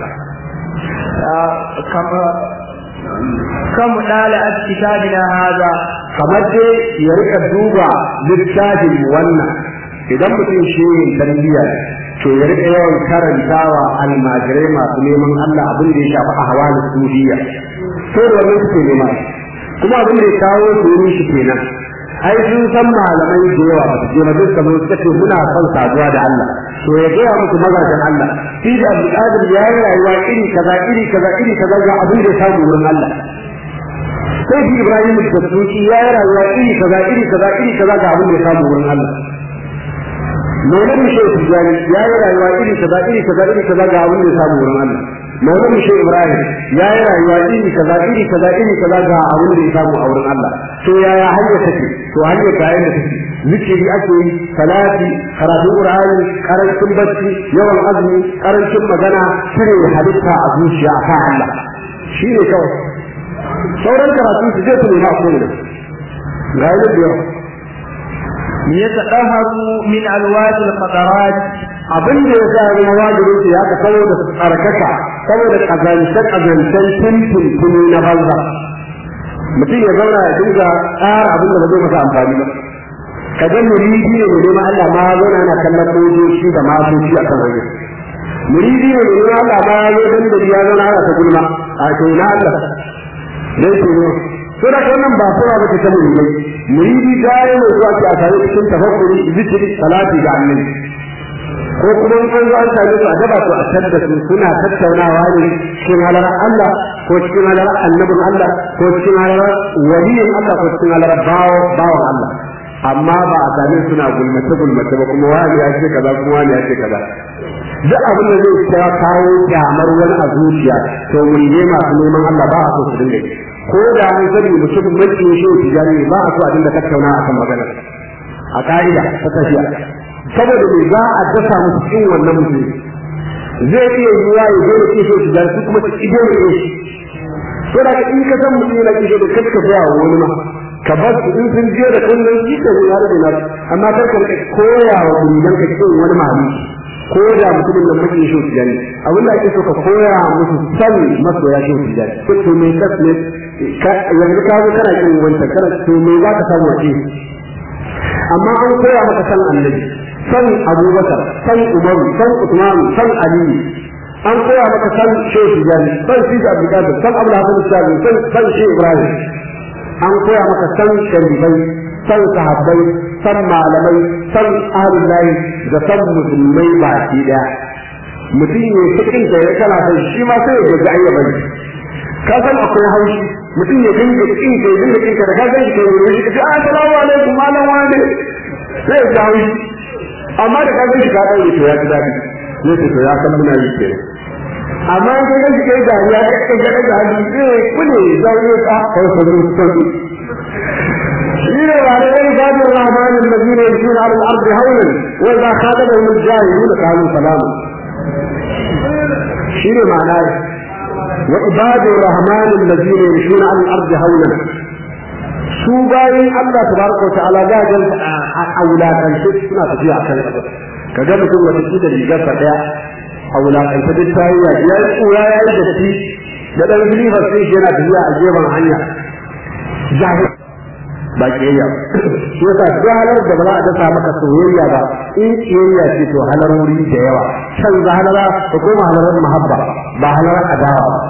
كما كم ɗala'at kitabina haza kamar dai ya rika duba littafin wannan idan mutum shi yin tarbiyya to ya rika yawan karantawa almajirai masu neman Allah abin da ya shafi ahwalus sufiya to da wannan suke nema kuma abin da ya kawo su yi shi kenan ai sun san malamai da yawa ba su je ba duka mun suka ce muna son saduwa da Allah to ya gaya musu mazajen Allah shi da Abdul ya yi rayuwa iri kaza iri kaza iri kaza ga abin da ya samu wurin Allah sai shi Ibrahim da Tsuki ya yi rayuwa iri kaza iri kaza iri kaza ga abin da ya samu wurin Allah Maulana Shehu Tijjani ya yi rayuwa iri kaza iri kaza iri kaza ga abin da ya samu wurin Allah Maulana Shehu Ibrahim ya yi rayuwa iri kaza iri kaza iri kaza ga abin da ya samu a wurin Allah to yaya hanya take to hanya ga yanda take zikiri ake yi salati karatu qur'ani karancin bacci yawan azumi karancin magana cire halitta a zuciya a kan Allah shi ne kawai sauran karatu su je su nema a kowane ga yadda da yawa yatadaharu min alwadi alqadarat abin da ya sa ya wajibin su ya ka saboda su tsarkaka saboda kazantar kazantar tuntun tuni na banza mutum ya zauna ya dinga tsara abin da ba zai masa amfani ba ka ga muridi ne mai neman Allah ma ya zauna yana kallon mojoci da masoci a kan hanyar muridi ne mai neman Allah ma ya zo dan da ya zauna ana ta gulma a to na Allah dai to ne to da wannan ba fara ba ta muridai muridi da ya mai zuwa a tare cikin tafakkuri zikiri salati ga annabi ko kuma in an zo an same su a daba su a tadda su suna tattaunawa ne cikin halarar Allah ko cikin halarar annabin Allah ko cikin halarar waliyin Allah ko cikin halarar bawan Allah amma ba a same suna gulmace gulmace ba kuma wani ya ce kaza kuma wani ya ce kaza duk abin da zai ta kawo kyamar wani a zuciya to mun ne masu neman Allah ba a so su dinga ko da an sani mutum mace shi tijani ba a so a dinga tattauna akan magana a ka'ida ta tafiya saboda me za a dasa musu cikin wannan mutum zai iya yiwa ya zo da kishe shi da su kuma su ido da shi to da in ka san mutum yana kishe da kaska ga wani ma ka bar su in sun je da kullun shi ka ne har da na amma kar ka koya wa muridan ka cikin wani mahali ko da mutumin da muke shi shi ne abin da ake so ka koya musu san masoya shi shi ne to to me kas ne yanzu ka zo kana kin wanta kana to me za ka samu wace amma an koya maka san annabi san abubakar san umaru san usman san aliyu an koya maka san shehu tijani san shi abdulkadir san abu hasan shabi san san shehu ibrahim an koya maka san sharifai san sahabbai san malamai san ahlul lahi da san musulmai baki daya mutum ne cikin da ya kana san shi ma sai ya ga ayyaba ne ka san akwai haushi mutum ya dinga kin kai dinga kin ka da ka san shi kai ne shi ka assalamu alaikum malam wani sai ya ga haushi amma da ka gani ka daure to ya ji dadi ne to ya san muna yi ke amma in ka gani kai da ya kai ga da hali eh kune zaune ka kai ko da sauki shine wa da ibadu rahman alladhina yamshuna ala al-ard hawlan wa idha khadabahum al-jahilun qalu salama shine ma'ana wa ibadu rahman alladhina yamshuna ala al-ard hawlan su bayan Allah tabaraka wa ta'ala ga jan a wulakance suna tafiya akan ƙasa kaga mutum wata kida rigar sa daya a wulakance duk tayi ya ya tsura ya yi da shi da dan zilifa sai shi yana tafiya a gefen hanya jahil ba kiyayya shi yasa duk halar da ba za a dasa maka soyayya ba in kiyayya ce to halarori da yawa can za halara da koma halarar mahabba ba halarar adawa ba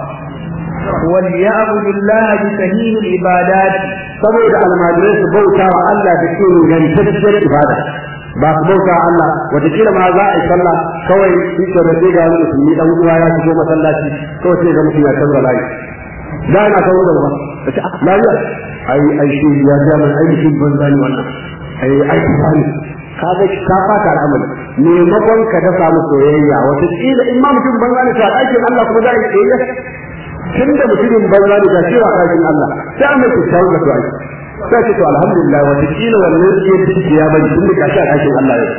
وليعبد الله بسهيل العبادات saboda almajirai su bauta wa Allah da ke ingantacciyar ibada ba su bauta wa Allah wataƙila ma za a yi sallah kawai shi ke da ga wani musulmi dan uwa ya shigo masallaci kawai sai ga mutum ya canza layi da ina kawo da ba ta ce lafiya ai ai shi ya ga mai ai mutum banza ne wannan ai ai tsani ka ga ka fata al'amari maimakon ka da samu soyayya wataƙila in ma mutum banza ne to a ɗakin Allah kuma za a yi soyayya tun da mutumin banza ne ga cewa ɗakin Allah sai an mai kyakkyawar da tuwa sai ce to alhamdulillah wata kila wannan ke ciki ya bari tun da gashi a ɗakin Allah yau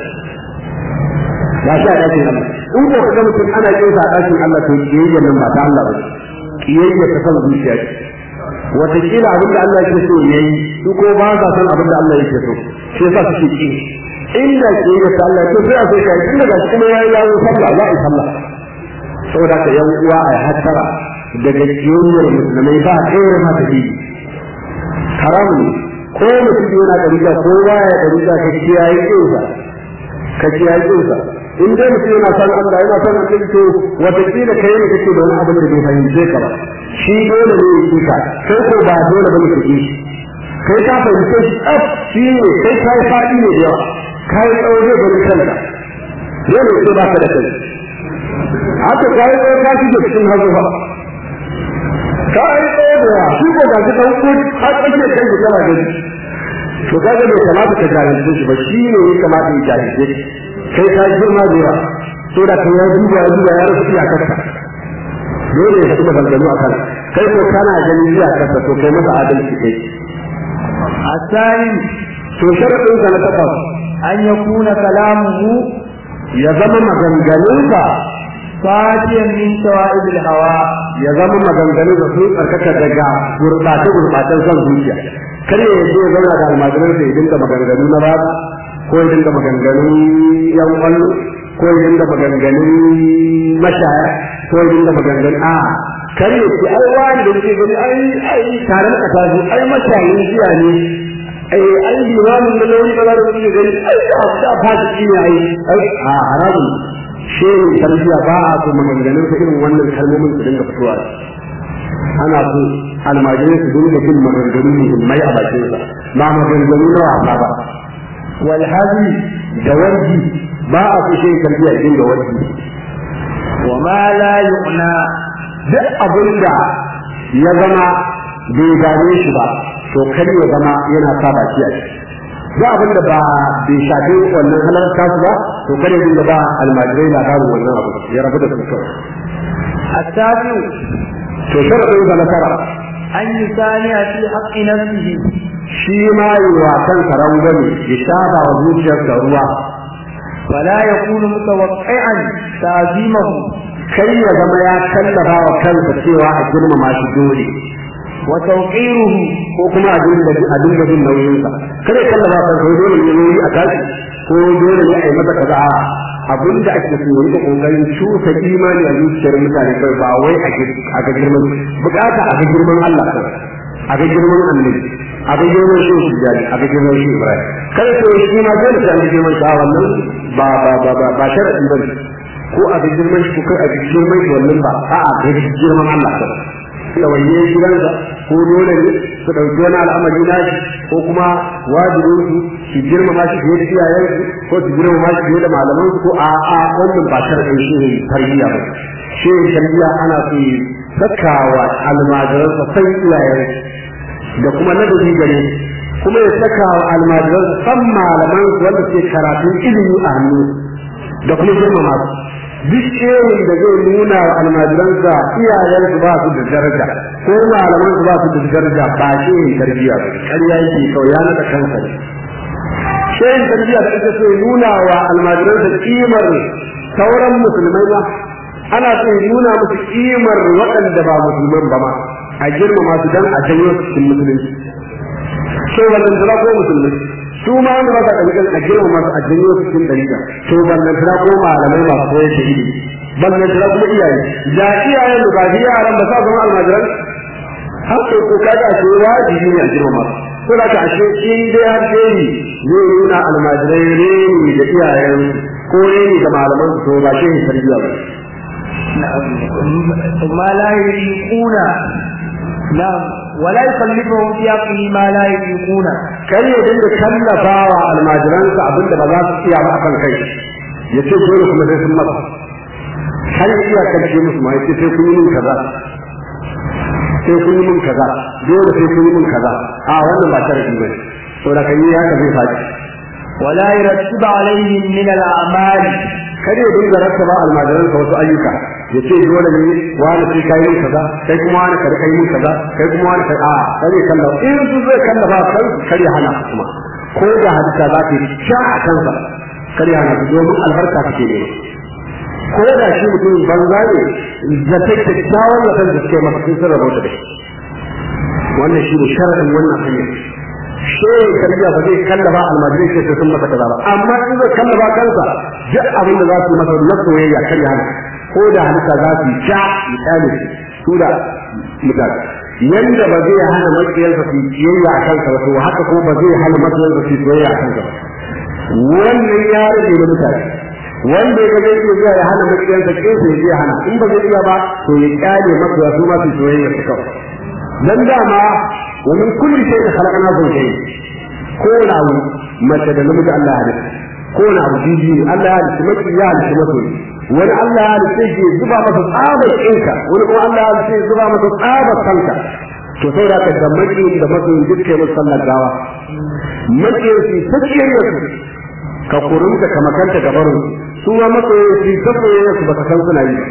gashi a ɗakin Allah in ko kaga mutum ana kinsa a ɗakin Allah to kiyayya nan ba ta Allah ba kiyayya ta san zuciya ce wata kila abin da Allah yake so yayi su ko ba sa san abin da Allah yake so shi yasa suke ki inda kiyayya ta Allah to sai a so kai tun da gashi kuma yayi yawo sallah za a yi sallah saboda ka yan uwa a hattara daga kiyoyar musulmai ba ɗaya ma ta biyu haramun ko mutum yana ɗariƙa ko baya ɗariƙa ka kiyaye kinsa ka kiyaye kinsa in dai mutum yana son Allah yana son Allah to wataƙila kai ne kake da wani abin da bai fahimce ka ba shi dole ne ya ka kai ko ba dole ba ne ka ki kai ka fahimce shi tsaf shi ne kai ka yi faɗi ne da yawa ka yi tsawo zai bari kanka dole sai ba ka da kai haka ka yi tsawo ka shige cikin hazo ba ka yi tsaye da yawa shi ko ga shi ɗan ko har tsakiyar kai da kana gani to ka ga bai kamata ka jahilce shi ba shi ne ya kamata ya jahilce kai ka girma da yawa so da kai ya duba ya duba ya rasu iyakarka dole ya fi maganganu a kan kai ko kana ganin iyakarka to kai masa adalci kai الثاني to sharaɗin ka na takwas أن يكون كلامه ya zama maganganunka فاتيا من شوائب الهوى ya zama maganganun da sun tsarkaka daga gurɓace gurɓacen son zuciya kar ya yi ya zauna da almajiran sa ya dinga maganganu na ba ko ya dinga maganganun yan kwallo ko ya dinga maganganun mashaya ko ya dinga maganganun a kar ya ce ai wani da ke gani ai ai taron kasa su ai mashayin jiya ne ai ai limamin da launi ba za da kuke gani ai da da fasiki ne ai ai a haramun shehu tarbiya ba a so maganganun sa irin wannan kalmomin su dinga fitowa ana so almajirai su dinga jin maganganu muhimmai a bakin sa ba maganganu na wasa ba walhazi da warji ba a so shehu tarbiya ya dinga warji وما لا يعنى duk abin da ya zama bai gane shi ba to kar ya zama yana sa baki a ciki duk abin da ba bai shafi wannan halar kasu ba to kar ya dinga ba almajirai labarin wannan abu ya rabu da su kawai التاسع to sharadin da na tara أن يسانع في حق نفسه shi ma yi wa kansa rangwame ya shafa wa zuciyarsa ruwa ولا يكون متوقعا تعظيمه kai ya zama ya tallafa wa kansa cewa a girmama shi dole وتوقيره ko kuma a dinga a dinga jin nauyinsa kada ya tallafa wa kansa dole ne nauyi a tashi ko dole ne a yi masa kaza abin da ake so yi kokarin cusa imani a zuciyar mutane kai ba wai a ga girman bukata a ga girman Allah kan a ga girman annabi a ga girman shi shi jari a ga girman shi Ibrahim kada ko shi ma dole sai an ga girman shi a wannan ba ba ba ba ba sharadi bane ko a ga girman shi ko kai a ga girman shi wannan ba a'a ga girman Allah kan da wanne gidansa ko dole ne su ɗauki wani al'amari na shi ko kuma wajibin su su girmama shi fiye da iyayen su ko su girmama shi fiye da malaman su ko a a wannan ba sharɗin shi ne tarbiyya ba shi ne tarbiyya ana so yi sakawa almajiransa san iyayen da kuma ladabi gare kuma ya saka wa almajiransa san malaman su wanda ke karatun ilimi a hannu da kuma girmama su duk shehin da zai nuna wa almajiransa iyayen su ba su da daraja ko malaman su ba su da daraja ba shehin tarbiyya ba ƙarya yake kawai ya nada kansa ne shehin tarbiyya da ake so ya nuna wa almajiransa kimar sauran musulmai ba ana so ya nuna musu kimar waɗanda ba musulman ba ma a girmama su dan a janyo su cikin musulunci so wannan tura ko musulmai su ma wanda ba sa ɗariƙan a girmama su a janyo su cikin ɗariƙa to wannan tura ko malamai masu koyar da ilimi ballan tura kuma iyaye da iyayen da ba yaran ba sa zama almajiran haka ko kaga ce wajibi ne a girmama ko da ka ashe in dai har dai zai nuna almajirai ne da iyayen ko ne da malaman su to ba shi ne tarbiyya ba ما لا يطيقون نعم ولا يكلفهم في عقله ما لا يطيقون kai ya dinga kallafawa almajiransa abinda ba za su iya ba akan kai ya ce dole kuma sai sun masa har ya iya karshe musu ma ya ce sai kun yi min kaza sai kun yi min kaza dole sai kun yi min kaza a wannan ba sharadi bane saboda kan yi haka zai faɗi ولا يرتب عليهم من الأعمال kada ya dinga rattaba almajiransa wasu ayyuka ya ce dole ne wani sai kai yin kaza kai kuma wani kar kai yin kaza kai kuma wani kai a kare kalla in su zai kalla ba kai kare hana su kuma ko da hadisa za ta sha a kansa kare hana su domin albarka take ne ko da shi mutum banza ne zata kyakkyawan zaton da suke masa sun sarrafa da shi wannan shi ne sharadin wannan hanyar shehu karbiya ba zai kallaba almajirai ce sai sun masa kaza ba amma in zai kallaba kansa duk abin da za su masa na soyayya kar ya hana ko da halitta za su ja misali su da mutane yanda ba zai hana matsayarsa su kiyayya a kansa ba to haka ko ba zai hana matsayarsa su soyayya a kansa ba wannan ya rage da mutane wanda ya zai iya zuwa ya hana matsayarsa kinsa ya zai hana in ba zai iya ba to ya kyale matsaya su ma su soyayya su kawai dan dama ومن كل شيء خلقنا زوجين كون أو متى نمد الله عليه كون أو جيجي الله عليه مكي يا عليه مكي wani Allah ya halitta shi zuba masa tsabar ɗinka wani kuma Allah ya halitta shi zuba masa tsabar kanka to sai da ka da maki da maki duk kai musu sallar gawa maki shi sakiyar yasu ka kurunta ka makanta gabarin su ma maki shi sakiyar yasu baka san suna yi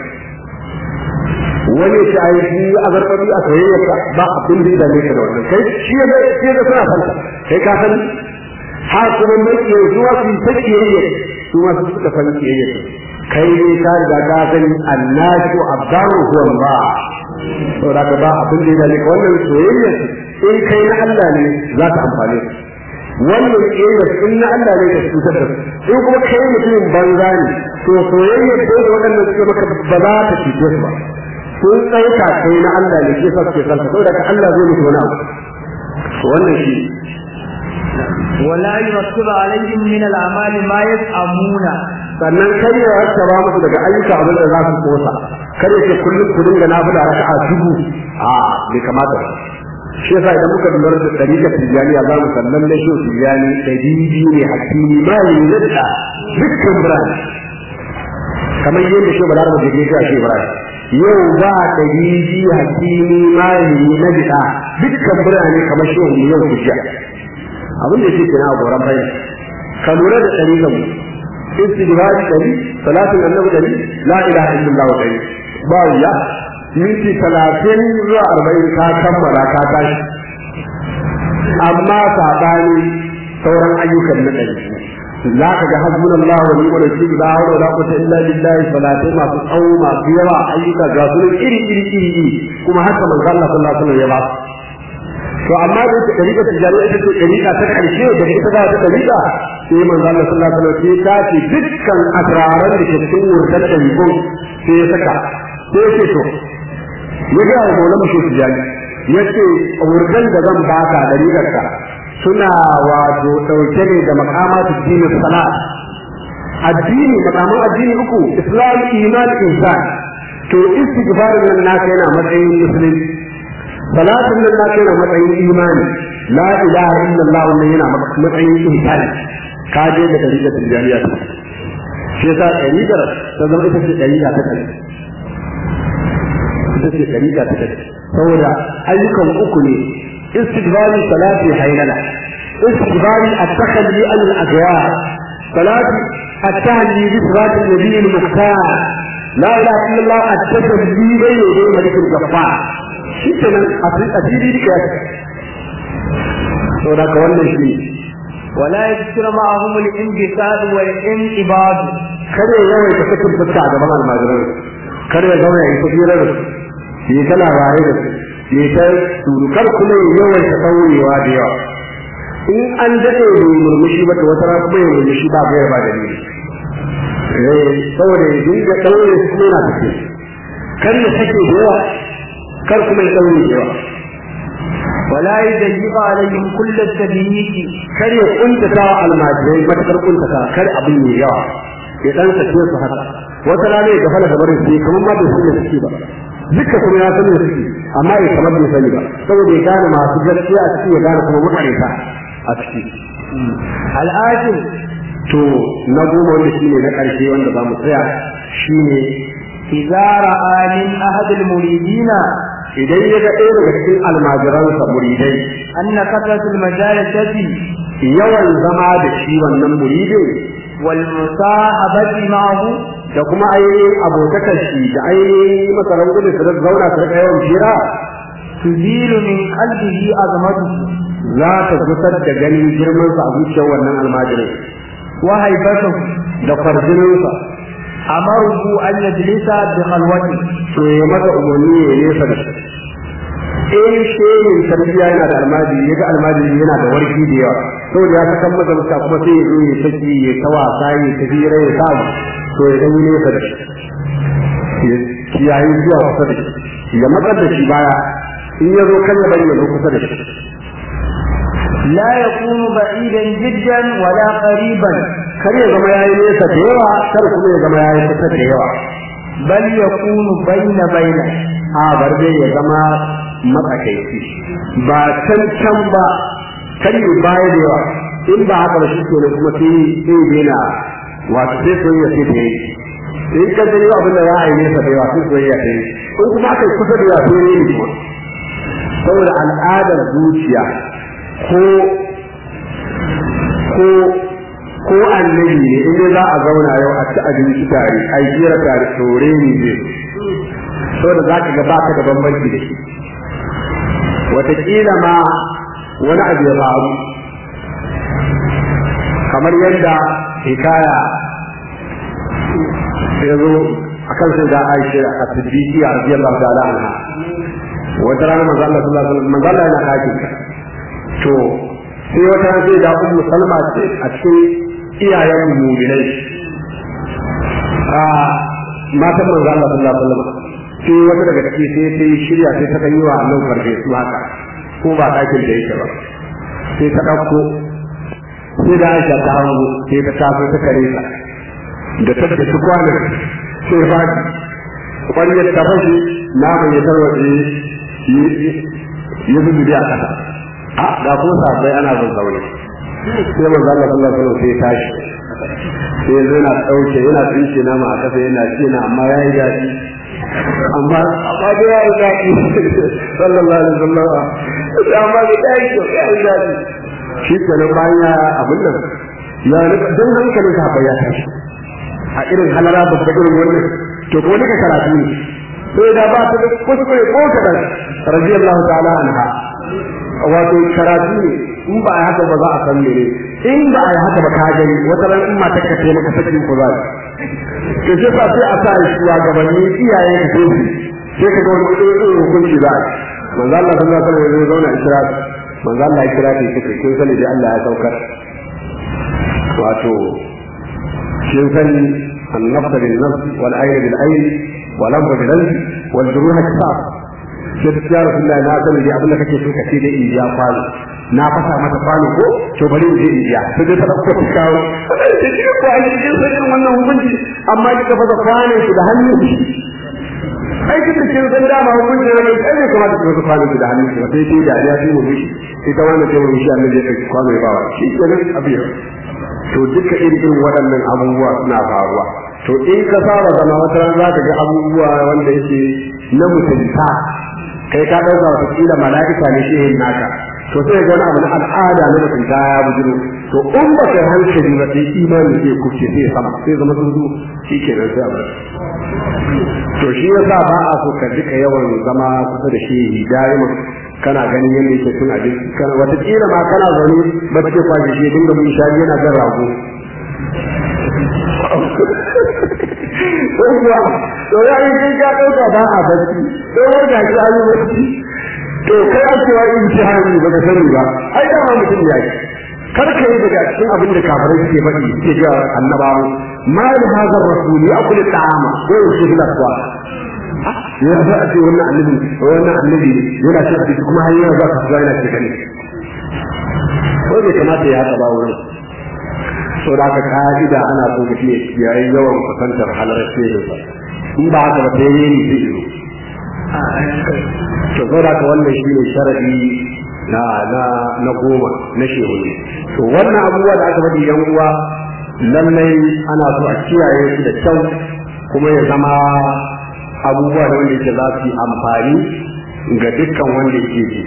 wani ya ce ai shi a zarfafi a soyayya ba abin da ya dame ka da wannan kai shi ya shi ya suna fanta kai ka san ha kuma mai ke zuwa su ta kiyayya su ma su suka san kiyayya kai ne ka riga ka san annasu abdaru huwa Allah to da ka ba abin da ya dame ka wannan soyayya in kai na Allah ne za ta amfane ka wannan kiyayya in na Allah ne ka cutar da in kuma kai mutumin banza ne to soyayya da waɗannan suke maka ba za ta cuce su ba sun ɗauka kai na Allah ne ke sa suke kansa saboda ka Allah zai mutu wani abu wannan shi ولا يرتب عليهم من الأعمال ما يزعمون sannan kar ya rattaba musu daga ayyuka abin da za su kosa kar ya ce kullum ku dinga nafila raka'a dubu a bai kamata ba shi yasa idan muka lura da dariƙa tijaniya za mu sannan na shi tijani ɗari biyu ne hakimi ma yi yadda dukkan birane kamar yadda shi balar da ke shi Ibrahim yau ba ɗari biyu hakimi malami na bida dukkan birane kamar shi wani yau ku jiya abin da yake kenan a goran bayan ka lura da ɗari kan istighfari ɗari salatin annabi ɗari la ilaha illallah ɗari ba ya minti talatin zuwa arba'in ka kammala ka tashi amma saɓani sauran ayyukan na ɗari za ka ga hasbun Allah wa ni'mal wakil la hawla wala quwwata illa billahi salatai masu tsawo masu yawa ayyuka ga su iri iri iri iri kuma haka manzo Allah sallallahu alaihi wasallam ya ba to amma da ita dariƙa tijariya ita ce dariƙa ta ƙarshe da ita ba ta dariƙa sai manzo Allah sallallahu alaihi wasallam ta ce dukkan asraran da ke cikin wurdan dariƙon sai ya saka sai ya ce to ya ga wa maulama shi tijari ya ce wurdan da zan baka dariƙar ka suna wato ɗauke ne da makamatu dini salat addini makaman addini uku islam iman insan to istighfarin nan naka yana matsayin musulunci salatin nan naka yana matsayin imani la ilaha illallah wannan yana matsayin insani ka je da dariƙar tijariya shi yasa dariƙar ta zama ita ce dariƙa ta kai ita ce dariƙa ta kai saboda ayyukan uku ne استقبال صلاة حيلنا استقبال التخلي عن الأدواء صلاة التهلي بصلاة النبي المختار لا إله إلا الله التجلي بين يدي ملك الجبار شكرا أسيدي لك سورة كوانا شيء ولا يذكر معهم الانبساط والانقباض kada ya yawaita sakin fuska a gaban almajiran kada ya zama ya yi tafiyarar da su yi ta labarai da su ya ta surukar kuma ya yawaita saurewa da yawa in an daɗe da murmushi ba ta wata rana kuma ya murmushi ba gaya ba da ne saboda ya dinga ɗaure su kuma yana tafi kar ya sake da yawa kar kuma ya ɗaure da yawa ولا يضيق عليهم كل التضييق kar ya kuntata wa almajirai matakar kuntata kar abin ne yawa ya dan sace su haka wata rana ya gafala da barin sai kamar ma bai san da suke ba duka kuma ya san da suke amma ya kamar bai sani ba saboda ya gane masu gaskiya a ciki ya gane kuma mutane ta a ciki الآخر to na goma wanda shine na karshe wanda za mu tsaya shine إذا رأى من أحد المريدين idan ya ga ɗaya daga cikin almajiransa muridai أن كثرة المجالسة yawan zama da shi wannan muridin والمصاحبة معه da kuma ainihin abotakar shi da ainihin masaran gudun su da zauna su rika yawan fira تزيل من قلبه عظمته za ta gusar da ganin girmansa a zuciyar wannan almajirin وهيبته da kwarjininsa أمره أن يجلس بخلوته to ya masa umarni ya nesa da shi in shehin tarbiyya yana da almajiri ya ga almajiri yana da warki da yawa saboda ya sakan masa musa kuma sai ya zo ya saki ya ta wasa ya ta hira ya samu to ya dan yi nesa da shi ya kiyaye zuwa kusa da shi ya matsar da shi baya in ya zo kan ya bari ya zo kusa da shi لا يكون بعيدا جدا ولا قريبا kar ya zama yayi nesa da yawa kar kuma ya zama yayi kusa da yawa بل يكون بين بين a bar dai ya zama matsakaici ba can can ba kar ya baya da yawa in ba haka ba shi ke kuma sai sai daina wato sai soyayya sai da yayi in ka gani abin da za a yi nesa da yawa sai soyayya ta yi in kuma aka yi kusa da yawa sai ne kuma saboda al'adar zuciya ko ko ko annabi ne in dai za a zauna yau a ci abinci tare a yi jira tare tore ne zai saboda za ka ga ba ka da bambanci da shi wataƙila ma wani abu ya faru kamar yadda hikaya ya zo a kan sai da aisha a siddiqi a radiyallahu ta'ala anha wata rana manzo Allah sallallahu alaihi wasallam manzo Allah yana hakin to sai wata rana sai da ummu salma ce a cikin iyayen mu'minai a matan manzo Allah sallallahu alaihi wasallam sai wata daga ciki sai ta yi shirya sai ta kan yi wa Allah farfe su haka ko ba ɗakin da yake ba sai ta ɗauko sai da Aisha ta hango sai ta tafi ta kare ta da ta da kwanan sai ba ƙwaryar ta fashe naman ya tarwaje ya zubi a ƙasa a ga ko sabai ana zan zaune sai manzo Allah sallallahu alaihi wasallam sai tashi sai yanzu yana ɗauke yana tsince nama a ƙasa yana ce na amma ya yi daɗi amma amma da ya yi daɗi sallallahu alaihi wasallam amma da ya yi kyau ya yi daɗi shi kenan bayan ya abin nan ya rika don hankalin sa ya tashi a irin halara babba irin wannan to ko nika karatu ne sai da ba ta da kuskure ko ta da radiyallahu ta'ala anha wato karatu ne in ba a haka ba za a san mene in ba a yi haka ba ka gani wata ran in mata ka taimaka sakin ku za to sai sa sai a sa shi wa gabanni iyaye da su sai ka ga wani irin hukunci za a manzo Allah sallallahu alaihi wasallam ya zauna a kira manzo Allah ya kira ta kike kin sani da Allah ya saukar wato kin sani النفس بالنفس والعين بالعين والأنف بالأنف والجروح كتاب sai ya rasu da na sani da abin da kake so ka ce da iya kwano na fasa mata kwano ko to bari in je in iya sai dai ta dauko ta kawo sai ta ce ko ai cikin sanin wannan hukunci amma kika fasa kwanon ki da hannun ki ai kika ce san da ma hukunci ne mai kai kamata ki fasa kwanon ki da hannun ki sai dai da ya fi mu mishi ita wannan ce mu mishi annabi ya kai kwano ya bawa shi kenan abin to duka irin waɗannan abubuwa suna faruwa to in ka saba zama wata ran za ka ga abubuwa wanda yake na mutunta kai ka ɗauka wata kila mala'ika ne shehin naka to sai ga wani abu na al'ada na mutunta ya bujiro to in ba kai hankali ba sai imani zai kuce sai sama sai zama tsuntsu shi ke nan sai abu to shi yasa ba a so ka duka yawan zama kusa da shehi da'iman kana ganin yadda yake cin abinci kana wata kila ma kana zaune ba ce kwashi shi dinga mun shari yana jan rago kuwa to ya yi kai ka ɗauka ba a bacci to wai ga shi an yi bacci to kai an cewa in ci hannu ba ka sani ba ai da ma mutum ya yi kar ka yi daga cikin abin da kafirai suke faɗi suke ga annabawan ma da hazar rasuli akul ta'ama ko yaushe bila kuwa ya za a ce wannan annabi wannan annabi yana cin abinci kuma har yana za ka zuwa yana cikin ko bai kamata ya haka ba wurin so da aka ka'ida ana so mutum ya kiyaye yawan kusantar halar shehinsa in ba haka ba sai ne ni zai zo to so da wannan shi ne sharadi na na na goma na shehu ne to wannan abubuwa da aka faɗi yan uwa lallai ana so a kiyaye su da kyau kuma ya zama abubuwa da wanda yake za su yi amfani ga dukkan wanda yake ji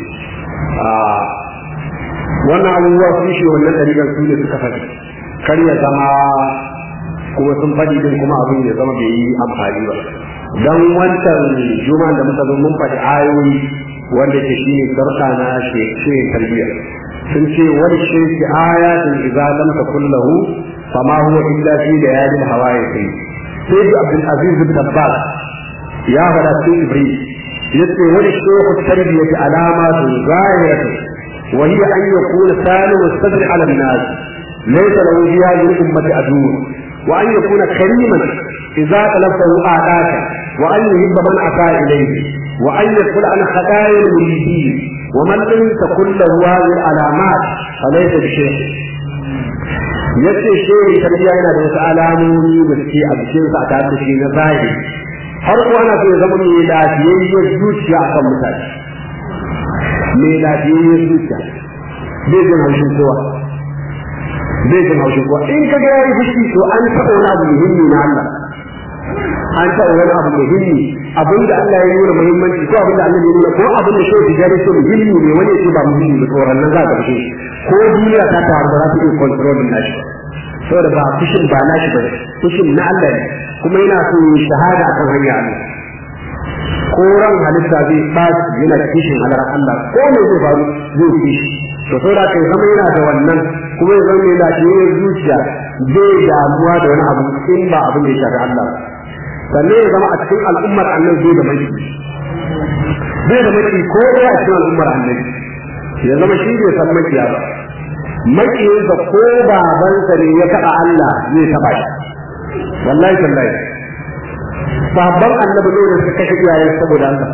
wannan abubuwa su shi wannan ɗariƙar su ne suka faɗi kar ya zama kuma sun faɗi din kuma abin ya zama bai yi amfani ba dan wancan juma da muka zo mun faɗi ayoyi wanda ke shi ne sarka na shi tarbiyya sun ce wani shirki ayatin idza lam takun lahu fama huwa illa fi layalil hawaii sai sai abdul aziz bin tabbas ya fada cikin ibrahim yace wani shehu tarbiyyati alamatu zahiratu wa hiya an yakuna salim sadr ala an-nas laysa lahu fi hadhihi al-ummati adu wa an yakuna kariman idza talaffahu a'daka wa an yuhibba man ata ilayhi wa an yaqul an khataaya al-muridin wa man lam takun lahu hadhihi al-alamat falaysa bi shaykh yace shehu tarbiyya yana da wasu alamomi da suke a jikinsa a tare da shi na zahiri har ko ana so ya zama mai lafiyayyar zuciya a kan mutane mai lafiyayyar zuciya bai jin haushin kowa bai jin haushin kowa in ka ga yayi fushi to an taɓa wani abu muhimmi na Allah an taɓa wani abu muhimmi abinda Allah ya nuna muhimmanci ko abinda Allah ya nuna ko abinda shi ya gare shi muhimmi ne wani ya ce ba muhimmi ba tsoron nan za ka fushi ko duniya ta taru ba za ta iya control din nashi saboda ba fushin ba nashi ba fushin na Allah ne kuma yana so yi shahada akan hanya Allah ko ran halitta zai ɓaci yana da kishin halarar Allah ko me zai faru zai kishi to sai da kai zama yana da wannan kuma ya zama mai lafiyar zuciya zai damuwa da wani abu in ba abin da ya shafi Allah sannan ya zama a cikin al'ummar annabi zai da maki zai da maki ko ya a cikin al'ummar annabi ya zama shi bai san makiya ba makiyinsa ko babansa ne ya taɓa Allah zai taɓa shi wallahi tallahi babban annabi ne da suka kashe iyayen saboda Allah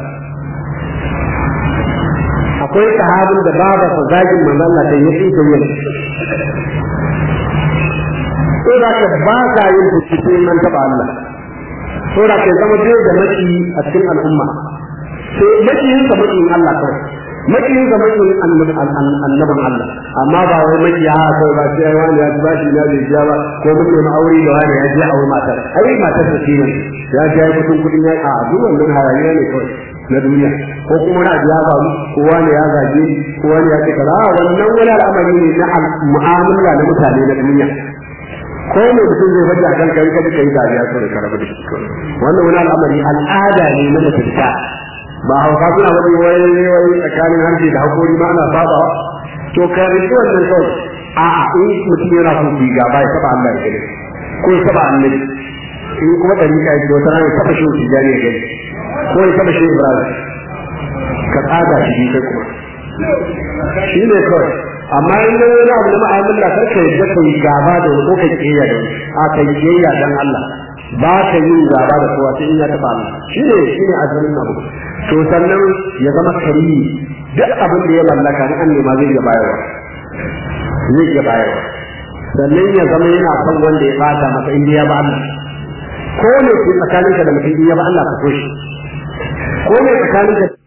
akwai sahabin da baba sa zagin manzo Allah da yake da yin ko da ka ba ka yin fice man taba Allah ko da ka zama dai da maki a cikin al'umma sai makiyin sa makiyin Allah kawai makiyin sa makiyin annabin Allah amma ba wai maki ya ko ba sai wani ya ji bashi na bai biya ba ko mun nemi aure da wani ya je aure matar ai matar sa shi ne ya ji ai kudin kudin ya a duk wannan hayaniya ne kawai na duniya ko kuma na ya faru ko wani ya zage ko wani ya ce kaza wannan wani al'amari ne na mu'amala na mutane na duniya ko mai mutum zai faɗi a kan kai kada kai dariya kawai ka rabu da shi wannan wani al'amari al'ada ne na mutunta ba hauka suna wani wai wai tsakanin harshe da hakori ma ana saba to ka rubuta wannan kawai a a in mutum yana son ku gaba ya taba Allah ya gani ko ya taba annabi in kuma dari ka yi wata rana ya taba shi wuce jari ya gani ko ya taba shi Ibrahim ka tsada shi kai kuma shi ne kawai amma in da wani abu na ma'amala kar ka yadda ka yi gaba da wani ko ka kiyaya da wani a ka yi kiyaya dan Allah ba ka yi gaba da kowa sai in ya taba Allah shi ne shi ne asalin abu to sannan ya zama karimi duk abin da ya mallaka in an nema zai iya bayarwa zai iya bayarwa sannan ya zama yana son wanda ya bata masa in ya ba Allah ko ne ke tsakaninka da mutum in ya ba Allah ka so shi ko ne tsakaninka